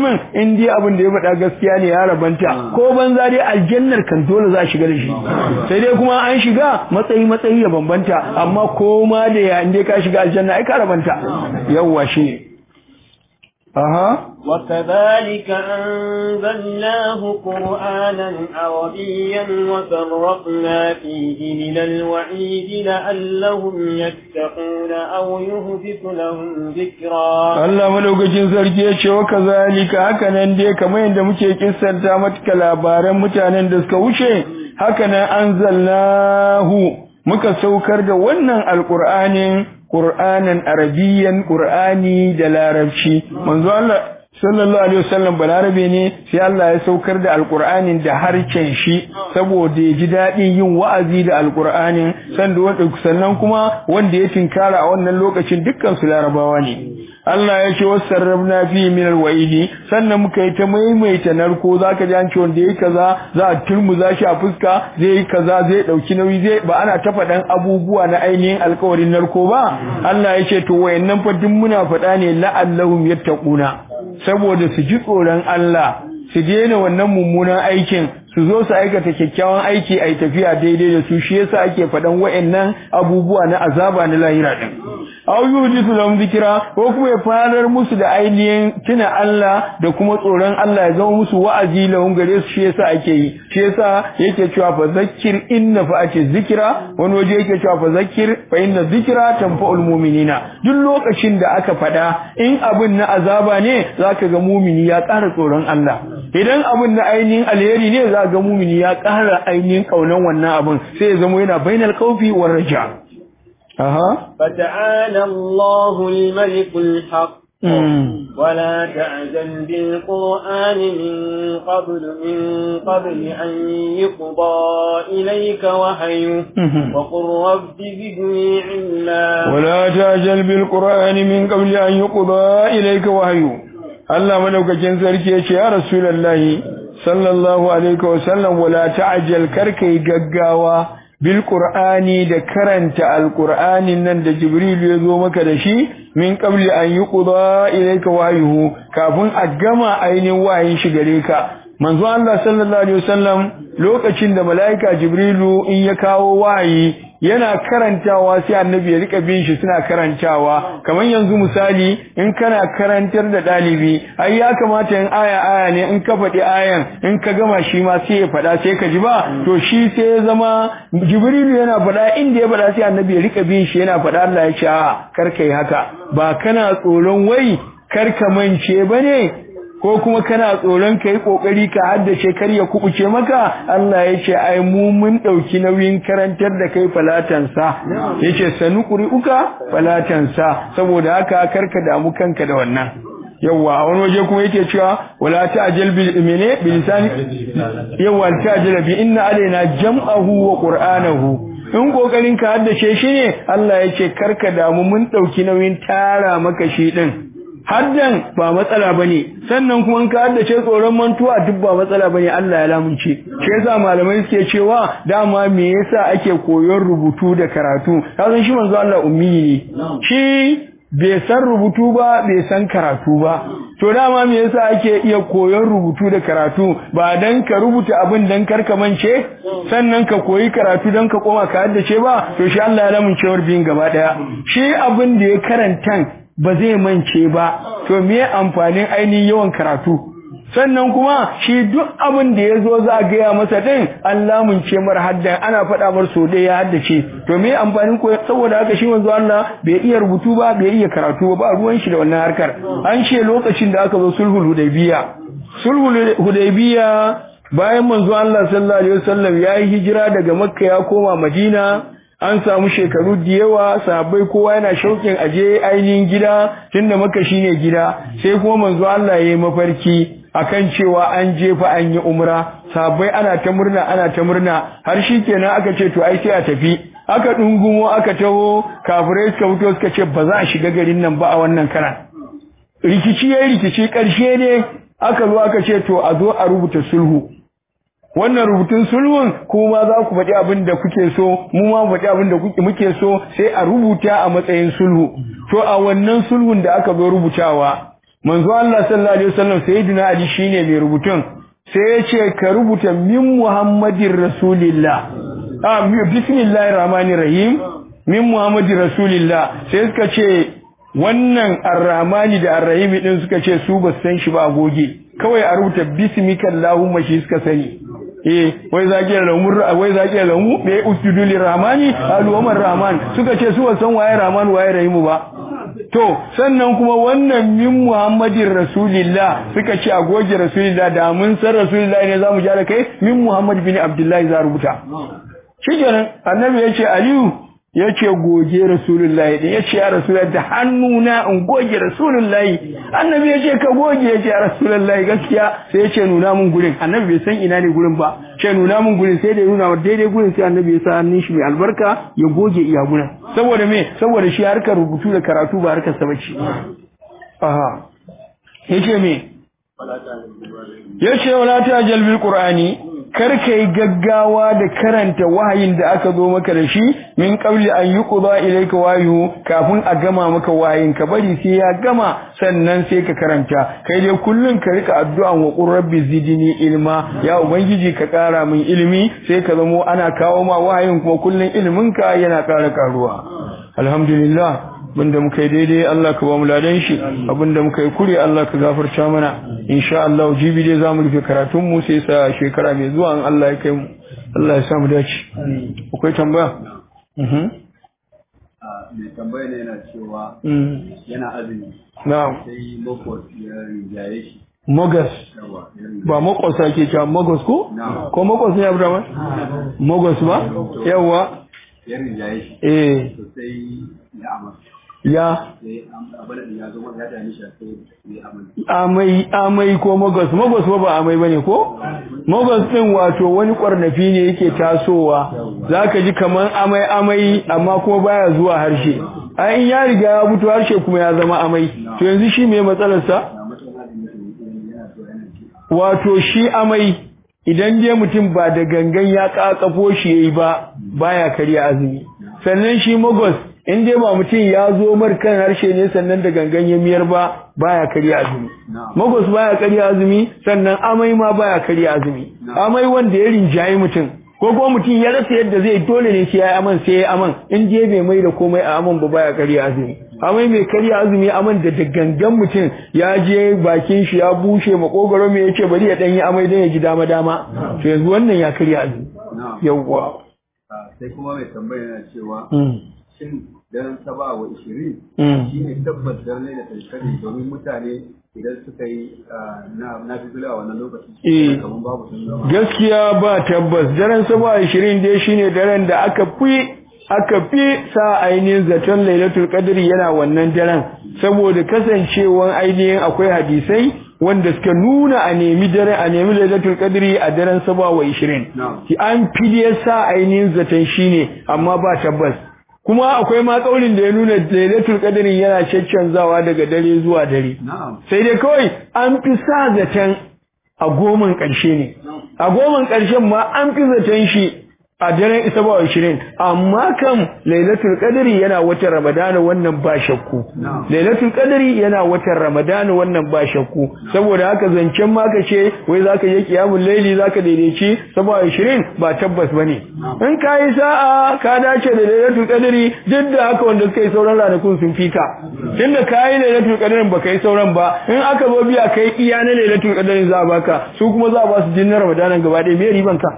Speaker 1: mutumin in dai abin da ya faɗa gaskiya ne ya rabanta ko banza dai aljannar kan dole za a shiga da shi sai dai kuma an shiga matsayi matsayi ya bambanta amma ko ma da ya in dai ka shiga aljanna ai ka rabanta yawwa shi ne aha
Speaker 2: وكذلك أنزلناه قرآنا عربيا وفرقنا فيه من الوعيد لعلهم يتقون أو يهدف لهم ذكرا
Speaker 1: Allah madaukakin sarki ya ce wa kazalika haka nan dai kamar yadda muke kissanta maka labaran mutanen da suka wuce haka nan anzalnahu muka saukar da wannan alqur'anin qur'anan arabiyyan qur'ani da larabci manzo Allah sallallahu alaihi wasallam balarabe ne sai Allah ya saukar da alqur'anin da harcen shi saboda ya ji daɗin yin wa'azi da alqur'anin sannan kuma wanda ya tinkara a wannan lokacin dukkan su larabawa ne Allah ya ce wasarrabna fi min alwa'idi sannan muka yi ta maimaita narko zaka ji an ce wanda yayi kaza za a turmuza shi a fuska zai yi kaza zai dauki nauyi zai ba ana ta faɗan abubuwa na ainihin alkawarin narko ba Allah ya ce to wayannan fa duk muna faɗa ne la'allahum yattaquna saboda su ji tsoron Allah su daina wannan mummunan aikin su zo su aikata kyakkyawan aiki a tafiya daidai da su shi yasa ake faɗan wa'annan abubuwa na azaba na lahira din aw yuhdisu lahum zikra ko kuma ya farar musu da ainihin tuna Allah da kuma tsoron Allah ya zama musu wa'azi lahum gare su shi yasa ake yi shi yasa yake cewa fa zakkir inna fa'ati zikra wani waje yake cewa fa zakkir fa inna zikra tanfa'ul mu'minina duk lokacin da aka faɗa in abin na azaba ne zaka ga mumini ya ƙara tsoron Allah idan abin na ainihin alheri ne za ga mumini ya ƙara ainihin kaunan wannan abin sai ya zama yana bainal khawfi war raja aha
Speaker 2: فتعالى الله الملك الحق ولا تعجل بالقرآن من قبل من قبل أن يقضى إليك وحيه وقل رب زدني علما
Speaker 1: ولا تعجل بالقرآن من قبل أن يقضى إليك وحيه Allah madaukakin sarki ya ce ya Rasulullahi sallallahu alaihi wasallam wala ta'jal karkai gaggawa bil qur'ani da karanta alqur'anin nan da jibril ya zo maka da shi min qabli an yuqda ilayka wahyuhu kafin a gama ainihin wayin shi gare ka manzo Allah sallallahu alaihi wasallam lokacin da malaika jibrilu in ya kawo wayi yana karantawa sai annabi ya rika bin shi suna karantawa kamar yanzu misali in kana karantar da dalibi ai ya kamata in aya aya ne in ka faɗi ayan in ka gama shi ma sai ya faɗa sai ka ji ba to shi sai ya zama jibrilu yana faɗa inda ya faɗa sai annabi ya rika bin shi yana faɗa Allah ya ce a kar kai haka ba kana tsoron wai kar ka mance bane ko kuma kana tsoron kai kokari ka haddace kar ya kubuce maka Allah ya ce ai mu mun dauki nauyin karantar da kai falatansa yace sanukuri uka falatansa saboda haka karka damu kanka da wannan yawa a wani waje kuma yake cewa wala ta'jal bil mene bil lisani yawa ta'jal bi inna alaina jam'ahu wa qur'anahu in kokarin ka haddace shi ne Allah ya ce karka damu mun dauki nauyin tara maka shi din haddan ba matsala bane sannan kuma in ka haddace tsoron mantuwa duk ba matsala bane Allah ya lamunce shi yasa malamai suke cewa dama me yasa ake koyon rubutu da karatu kazan shi manzo Allah ummi ne shi bai san rubutu ba bai san karatu ba to dama me yasa ake iya koyon rubutu da karatu ba dan ka rubuta abin dan karka mance sannan ka koyi karatu dan ka koma ka haddace ba to shi Allah ya lamunce bin gaba daya shi abin da ya karantan ba zai mance ba to me amfanin ainihin yawan karatu sannan kuma shi duk abin da ya zo za a gaya masa din an lamunce mar haddan ana faɗa mar so ɗaya ya haddace to me amfanin ko saboda haka shi manzo Allah bai iya rubutu ba bai iya karatu ba ba ruwan shi da wannan harkar an ce lokacin da aka zo sulhul hudaybiya sulhul hudaybiya bayan manzo Allah sallallahu alaihi wasallam ya yi hijira daga makka ya koma madina an samu shekaru da yawa sahabbai kowa yana shauƙin aje ainihin gida tunda maka shine gida sai kuma manzo Allah yayi mafarki akan cewa an je fa an yi umra sahabbai ana ta murna ana ta murna har shikenan aka ce to ai sai a tafi aka dungumo aka taho kafirai suka fito suka ce ba za a shiga garin nan ba a wannan karan rikici yayi rikici karshe ne aka zo aka ce to a zo a rubuta sulhu wannan rubutun sulhun kuma za ku faɗi abin da kuke so mu ma faɗi abin da kuke muke so sai a rubuta a matsayin sulhu to a wannan sulhun da aka zo rubutawa manzo Allah sallallahu alaihi wasallam sayyidina Ali shine mai rubutun sai ya ce ka rubuta min Muhammadin Rasulillah ah bismillahir rahmanir rahim min Muhammadin Rasulillah sai suka ce wannan arrahmani da arrahimi din suka ce su ba san shi ba a goge kawai a rubuta bismika allahumma shi suka sani eh wai zaki lamu wai zaki lamu me usjudu lirrahmani alu umar rahman suka ce su ba san waye rahman waye rahimu ba to sannan kuma wannan min muhammadin rasulillah suka ce a goge rasulillah da mun san rasulillah ne zamu ja da kai min muhammad bin abdullahi za rubuta shikenan annabi ya ce aliyu ya ce goge rasulullahi ɗin ya ce ya rasulullahi da hannuna in goge rasulullahi annabi ya ce ka goge ya ce ya rasulullahi gaskiya sai ya ce nuna mun gurin annabi bai san ina ne gurin ba ce nuna mun gurin sai da ya nuna wa daidai gurin sai annabi ya sa hannun shi mai albarka ya goge iya gurin saboda me saboda shi harkar rubutu da karatu ba harkar sa bace aha yace me yace wala ta jalbil qur'ani kar ka yi gaggawa da karanta wahayin da aka zo maka da shi min qabli an yuqda ilayka wahyu kafin a gama maka wahayin ka bari sai ya gama sannan sai ka karanta kai dai kullun ka rika addu'an wa qur rabbi zidni ilma ya ubangiji ka kara min ilimi sai ka zamo ana kawo ma wahayin kuma kullun ilimin ka yana kara karuwa alhamdulillah abinda muka yi daidai Allah ka ba mu ladan shi abinda muka yi kure Allah ka gafarta mana insha Allah jibi dai zamu rufe karatun mu sai sa shekara mai zuwa in Allah ya kai mu Allah ya sa mu dace akwai tambaya mhm
Speaker 3: mai tambaya ne yana cewa yana azumi
Speaker 1: na'am
Speaker 3: sai makwas ya rinjaye shi
Speaker 1: Mogas
Speaker 3: yawa ya rinjaye
Speaker 1: ba makwas ake cewa Mogos ko
Speaker 3: Na'am.
Speaker 1: ko Mogos ne Abraham Mogos ba yawa
Speaker 3: ya rinjaye shi
Speaker 1: eh
Speaker 3: to sai ya amsa
Speaker 1: ya
Speaker 3: sai abin da ya zo masa ya dame shi sai ya amsa
Speaker 1: amai amai ko magos magos ba ba amai bane ko magos din wato wani kwarnafi ne yake tasowa zaka ji kaman amai amai amma kuma baya zuwa harshe ai in ya riga ya mutu harshe kuma ya zama amai to yanzu shi me matsalar sa
Speaker 3: na mutum azumi ne yana so yana ci
Speaker 1: wato shi amai idan dai mutum ba da gangan ya kakafo shi yayi ba baya karya azumi sannan shi magos in dai ba mutum ya zo mar kan harshe ne sannan da gangan ya miyar ba baya karya azumi
Speaker 3: Na'am.
Speaker 1: magos baya karya azumi sannan amai ma baya karya azumi amai wanda ya rinjayi mutum ko kuma mutum ya rasa yadda zai dole ne sai ya yi aman sai ya yi aman in je bai mai da komai a aman ba baya karya azumi amai mai karya azumi aman da da gangan mutum ya je bakin shi ya bushe makogaro mai yace bari ya dan yi amai dan ya ji dama dama to yanzu wannan ya karya azumi
Speaker 3: na'am
Speaker 1: yawwa
Speaker 3: Ah, sai kuma mai tambaya yana cewa
Speaker 1: mm.
Speaker 3: shin daren saba wa ishirin
Speaker 1: Mm.
Speaker 3: shi ne tabbas daren da tattare domin mutane idan suka yi ah, na na fi a wannan lokacin
Speaker 1: Eh.
Speaker 3: kamar babu sun zama
Speaker 1: gaskiya ba tabbas daren saba ashirin dai shine daren da aka fi aka fi sa ainihin zaton lailatul qadri yana wannan daren saboda kasancewan ainihin akwai hadisai wanda suka nuna a nemi daren a nemi lailatul qadri a daren saba wa ishirin
Speaker 3: Na'am.
Speaker 1: ki an fi dai sa ainihin zaton shine amma ba tabbas kuma akwai ma kaulin da ya nuna lailatul qadri yana caccanzawa daga dare zuwa dare
Speaker 3: na'am
Speaker 1: sai dai kawai an fi sa zaton a goman ƙarshe ne a goman ƙarshen ma an fi zaton shi a daren isa ba ashirin amma kam lailatul qadri yana watan ramadana wannan ba shakku
Speaker 3: Na'am.
Speaker 1: lailatul qadri yana watan ramadana wannan ba shakku saboda haka zancen ma ka ce wai zaka yi kiyamul laili zaka daidaici saba ashirin ba tabbas bane in ka yi sa'a ka dace da lailatul qadri duk da haka wanda suka yi sauran ranakun sun fika tunda ka yi lailatul qadrin baka yi sauran ba in aka zo biya kai iya na lailatul qadrin za a baka su kuma za a ba su jinnar ramadanan gaba ɗaya me riban ka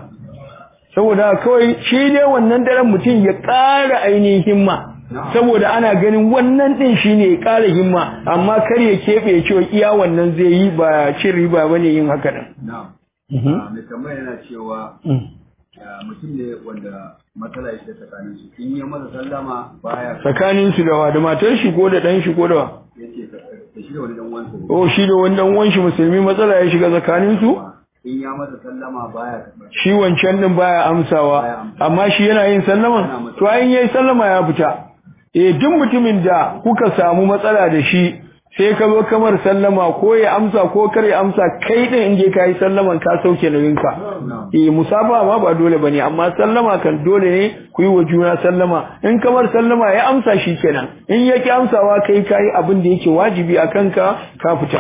Speaker 1: saboda kawai shi dai wannan daren mutum ya ƙara ainihin himma saboda ana ganin wannan din shine ya ƙara himma amma kar ya keɓe ya cewa iya wannan zai yi ba cin riba bane yin haka din
Speaker 3: na'am
Speaker 1: Mhm.
Speaker 3: Ah, mai tambaya yana cewa
Speaker 1: Mm.
Speaker 3: ah, mutum ne wanda matsala ya shiga tsakanin su in ya masa sallama baya
Speaker 1: tsakanin su da wa da matar shi ko da ɗan shi ko da wa
Speaker 3: yace da shi da wani dan uwansa ne
Speaker 1: oh shi da wani dan uwan shi musulmi matsala ya shiga tsakanin su
Speaker 3: in ya masa sallama baya karɓar
Speaker 1: shi wancan din baya amsawa amma shi yana yin sallama to ayin yayi sallama ya fita eh duk mutumin da kuka samu matsala da shi sai ka zo kamar sallama ko ya amsa ko kar ya amsa kai din in je kai sallaman ka sauke nauyinka eh musafa ma ba dole bane amma sallama kan dole ne ku yi wa juna sallama in kamar sallama ya amsa shi kenan in yake amsawa kai kai abin da yake wajibi a kanka ka fita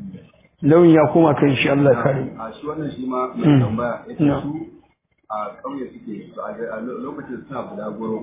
Speaker 1: lauyin ya koma kan shi Allah kare
Speaker 3: a shi wannan shi ma mai tambaya yace su a ƙauye suke a lokacin suna bulaguro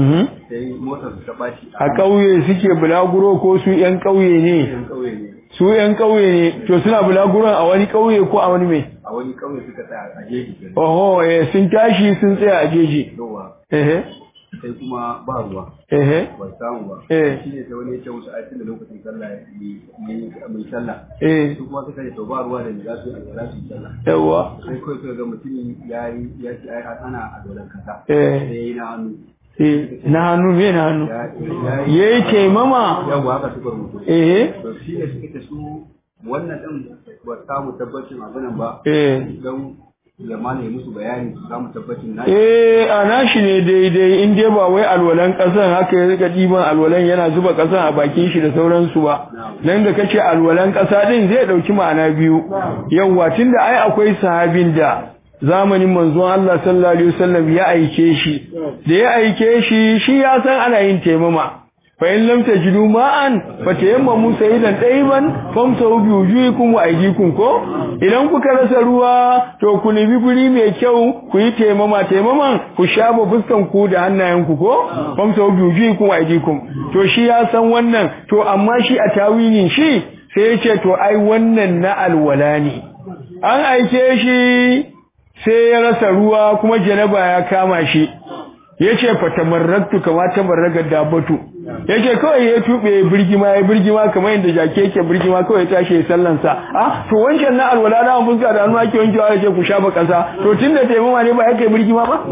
Speaker 3: sai motar su ta ɓaci
Speaker 1: a ƙauye suke bulaguro ko su ƴan ƙauye ne
Speaker 3: yan ƙauye ne
Speaker 1: su ƴan ƙauye ne to suna bulaguron a wani ƙauye ko a wani mai
Speaker 3: a wani ƙauye suka tsaya a jeji kenan
Speaker 1: oho eh sun tashi sun tsaya a jeji
Speaker 3: yawa
Speaker 1: ehe
Speaker 3: sai kuma ba ruwa
Speaker 1: ehe
Speaker 3: ba samu ba
Speaker 1: Eh.
Speaker 3: shi ne sai wani ya ce musu aikin da lokacin sallah ya yi mai sallah
Speaker 1: eh
Speaker 3: su kuma suka ce to ba ruwa da za su yi alwala su yi sallah
Speaker 1: yawa
Speaker 3: sai kawai suka ga mutumin ya yi ya ce ai ana alwalan kasa
Speaker 1: Eh.
Speaker 3: sai ya yi na hannu
Speaker 1: eh na hannu me na hannu
Speaker 3: ya ya
Speaker 1: yayi taimama
Speaker 3: yawa haka suka rubuta
Speaker 1: eh
Speaker 3: to shi ne suka ce su wannan din ba samu tabbacin abinan ba
Speaker 1: eh
Speaker 3: don zamana ya musu bayani su samu tabbacin na
Speaker 1: Eh, a nashi ne daidai in dai ba wai alwalan ƙasan haka ya rika ɗiban alwalan yana zuba ƙasan a bakin shi da sauransu ba. Nan da kace alwalan ƙasa ɗin zai ɗauki ma'ana biyu. Yawwa tunda ai akwai sahabin da zamanin manzon Allah sallallahu alaihi wasallam ya aike shi. Da ya aike shi shi ya san ana yin taimama. fa in lam tajidu ma'an fatayammamu sayidan tayyiban famsahu bi wujuhikum wa aydikum ko idan kuka rasa ruwa to ku nemi guri mai kyau ku yi taimama taimaman ku shafa fuskan ku da hannayen ku ko famsahu bi wujuhikum wa aydikum to shi ya san wannan to amma shi a tawilin shi sai ya ce to ai wannan na alwala ne an aike shi sai ya rasa ruwa kuma janaba ya kama shi yace fatamarraktu kama tamarraga dabatu yace kawai ya tube birgima ya birgima kamar yadda jake yake birgima kawai ya tashi sallan sa ah to wancan na alwala da mun fuska da hannu ake wankewa yace ku shafa kasa to tunda taimama ne ba yake birgima ba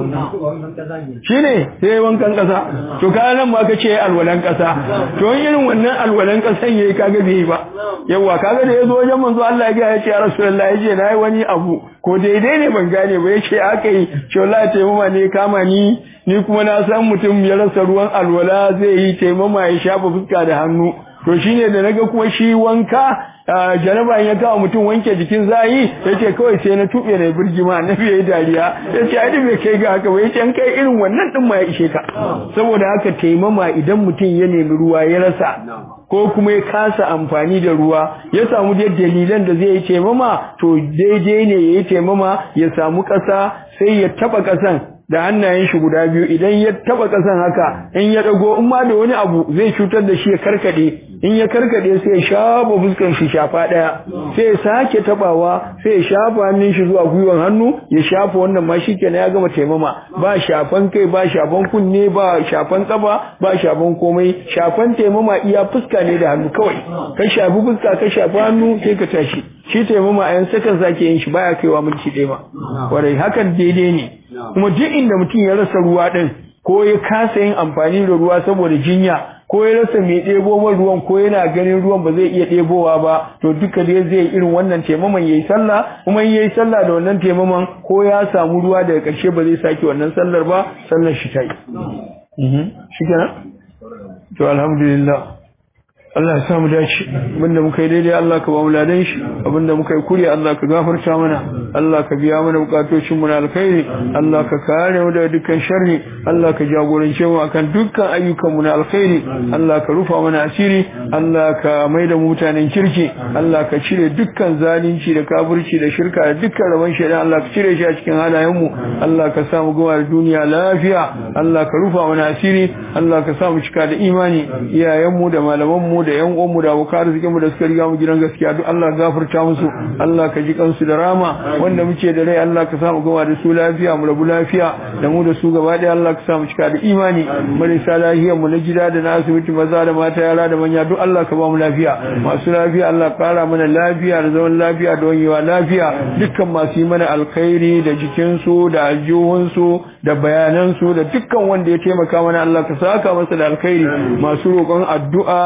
Speaker 1: shine sai wankan kasa to kaga nan ma kace alwalan kasa to irin wannan alwalan kasan yayi kaga bai ba yawa kaga da yazo wajen manzo Allah ya ga yace ya rasulullahi yace nayi wani abu ko daidai ne ban gane ba yace aka yi ce wallahi taimama ne kama ni ni kuma na san mutum ya rasa ruwan alwala zai yi taimama ya shafa fuska da hannu to shine da naga kuma shi wanka jaraba ya kawo mutum wanke jikin zayi yace kawai sai na tube na birgima annabi yayi dariya yace ai bai kai ga haka ba yace an kai irin wannan din ma ya ishe ka saboda haka taimama idan mutum ya nemi ruwa ya rasa ko kuma ya kasa amfani da ruwa ya samu da dalilan da zai yi taimama to daidai ne yayi taimama ya samu ƙasa sai ya taba ƙasan da hannayen shi guda biyu idan ya taba kasan haka in ya dago in ma da wani abu zai cutar da shi ya karkade in ya karkade sai ya shafa fuskar shi shafa daya sai ya sake tabawa sai ya shafa hannun shi zuwa gwiwan hannu ya shafa wannan ma shikenan ya gama taimama ba shafan kai ba shafan kunne ba shafan kaba ba shafan komai shafan taimama iya fuska ne da hannu kawai ka shafi fuska ka shafi hannu sai ka tashi shi taimama a yan sakan sake yin shi baya kaiwa minti ɗaya ba kwarai hakan daidai ne kuma duk inda mutum ya rasa ruwa ɗin ko ya kasa yin amfani da ruwa saboda jinya ko ya rasa mai ɗebo man ruwan ko yana ganin ruwan ba zai iya ɗebowa ba to duka dai zai irin wannan taimaman yayi sallah kuma in yayi sallah da wannan taimaman ko ya samu ruwa daga ƙarshe ba zai sake wannan sallar ba sallar shi ta yi shi kenan to alhamdulillah Allah ya samu dace abinda muka yi daidai Allah ka ba mu ladan shi abinda muka yi kuri Allah ka gafarta mana Allah ka biya mana bukatocin mu na alkhairi Allah ka kare mu daga dukkan sharri Allah ka jagorance mu akan dukkan ayyukan mu na alkhairi Allah ka rufa mana asiri Allah ka maida mu mutanen kirki Allah ka cire dukkan zalunci da kafirci da shirka da dukkan rabon shaidan Allah ka cire shi a cikin halayen mu Allah ka sa mu gama da duniya lafiya Allah ka rufa mana asiri Allah ka sa mu cika da imani iyayen mu da malaman mu da yan uwanmu da abokan arzikin mu da suka riga mu gidan gaskiya duk Allah gafarta musu Allah ka ji kansu da rama wanda muke da rai Allah ka samu gama da su lafiya mu rabu lafiya da mu da su gaba ɗaya Allah ka samu cika da imani marisa lafiyar mu na gida da na asibiti maza da mata yara da manya duk Allah ka ba mu lafiya masu lafiya Allah ka kara mana lafiya da zaman lafiya da wanyewa lafiya dukkan masu yi mana alkhairi da jikinsu da aljihunsu da bayanansu da dukkan wanda ya taimaka mana Allah ka saka masa da alkhairi masu roƙon addu'a da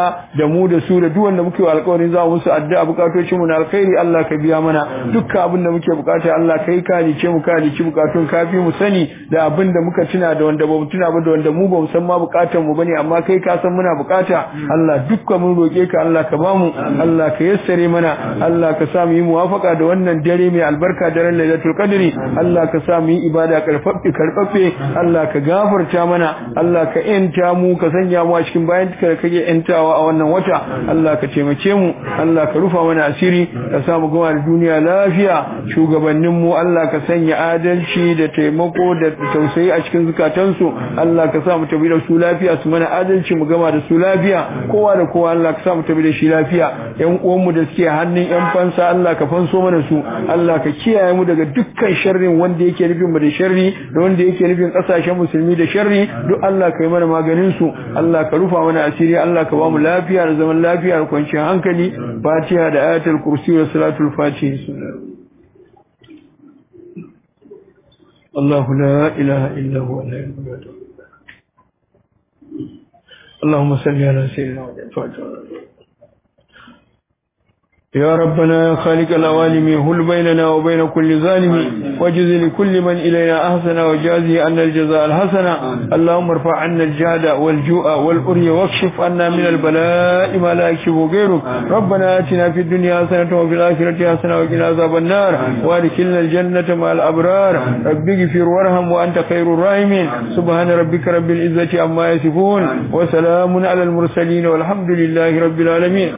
Speaker 1: da mu da su da duk wanda muke alƙawarin za mu musu addu'a bukatocin mu na alkhairi Allah ka biya mana dukkan abin da muke bukata Allah kai ka ce mu ka ci bukatun kafi mu sani da abin da muka tuna da wanda bamu tuna ba da wanda mu bamu san ma bukatan mu bane amma kai ka san muna bukata Allah dukkan mun roke ka Allah ka bamu Allah ka yassare mana Allah ka sa mu yi muwafaka da wannan dare mai albarka daren Lailatul Qadri Allah ka sa mu yi ibada karfaffe karfaffe Allah ka gafarta mana Allah ka yanta mu ka sanya mu a cikin bayan ka kake yantawa a wannan wata Allah ka taimake mu Allah ka rufa mana asiri ka sa mu gama da duniya lafiya shugabannin mu Allah ka sanya adalci da taimako da tausayi a cikin zukatansu Allah ka sa mu tabi da su lafiya su mana adalci mu gama da su lafiya kowa da kowa Allah ka sa mu tabi da shi lafiya yan uwan mu da suke hannun yan fansa Allah ka fanso mana su Allah ka kiyaye mu daga dukkan sharrin wanda yake nufin mu da sharri da wanda yake nufin kasashen musulmi da sharri duk Allah ka yi mana maganin su Allah ka rufa mana asiri Allah ka ba mu lafiya da zaman lafiya da kwanciyar hankali Fatiha da ayatul kursi da salatul fatiha الله لا إله إلا هو لا إله اللهم صل على سيدنا محمد يا ربنا يا خالق العوالم هل بيننا وبين كل ظالم وجز لكل من إلينا أحسن وجازه أن الجزاء الحسن اللهم ارفع عنا الجهد والجوع والأري واكشف عنا من البلاء ما لا يكشف غيرك ربنا آتنا في الدنيا حسنة وفي الآخرة حسنة وقنا عذاب النار وادخلنا الجنة مع الأبرار رب اغفر وارحم وأنت خير الراحمين سبحان ربك رب العزة عما يصفون وسلام على المرسلين والحمد لله رب العالمين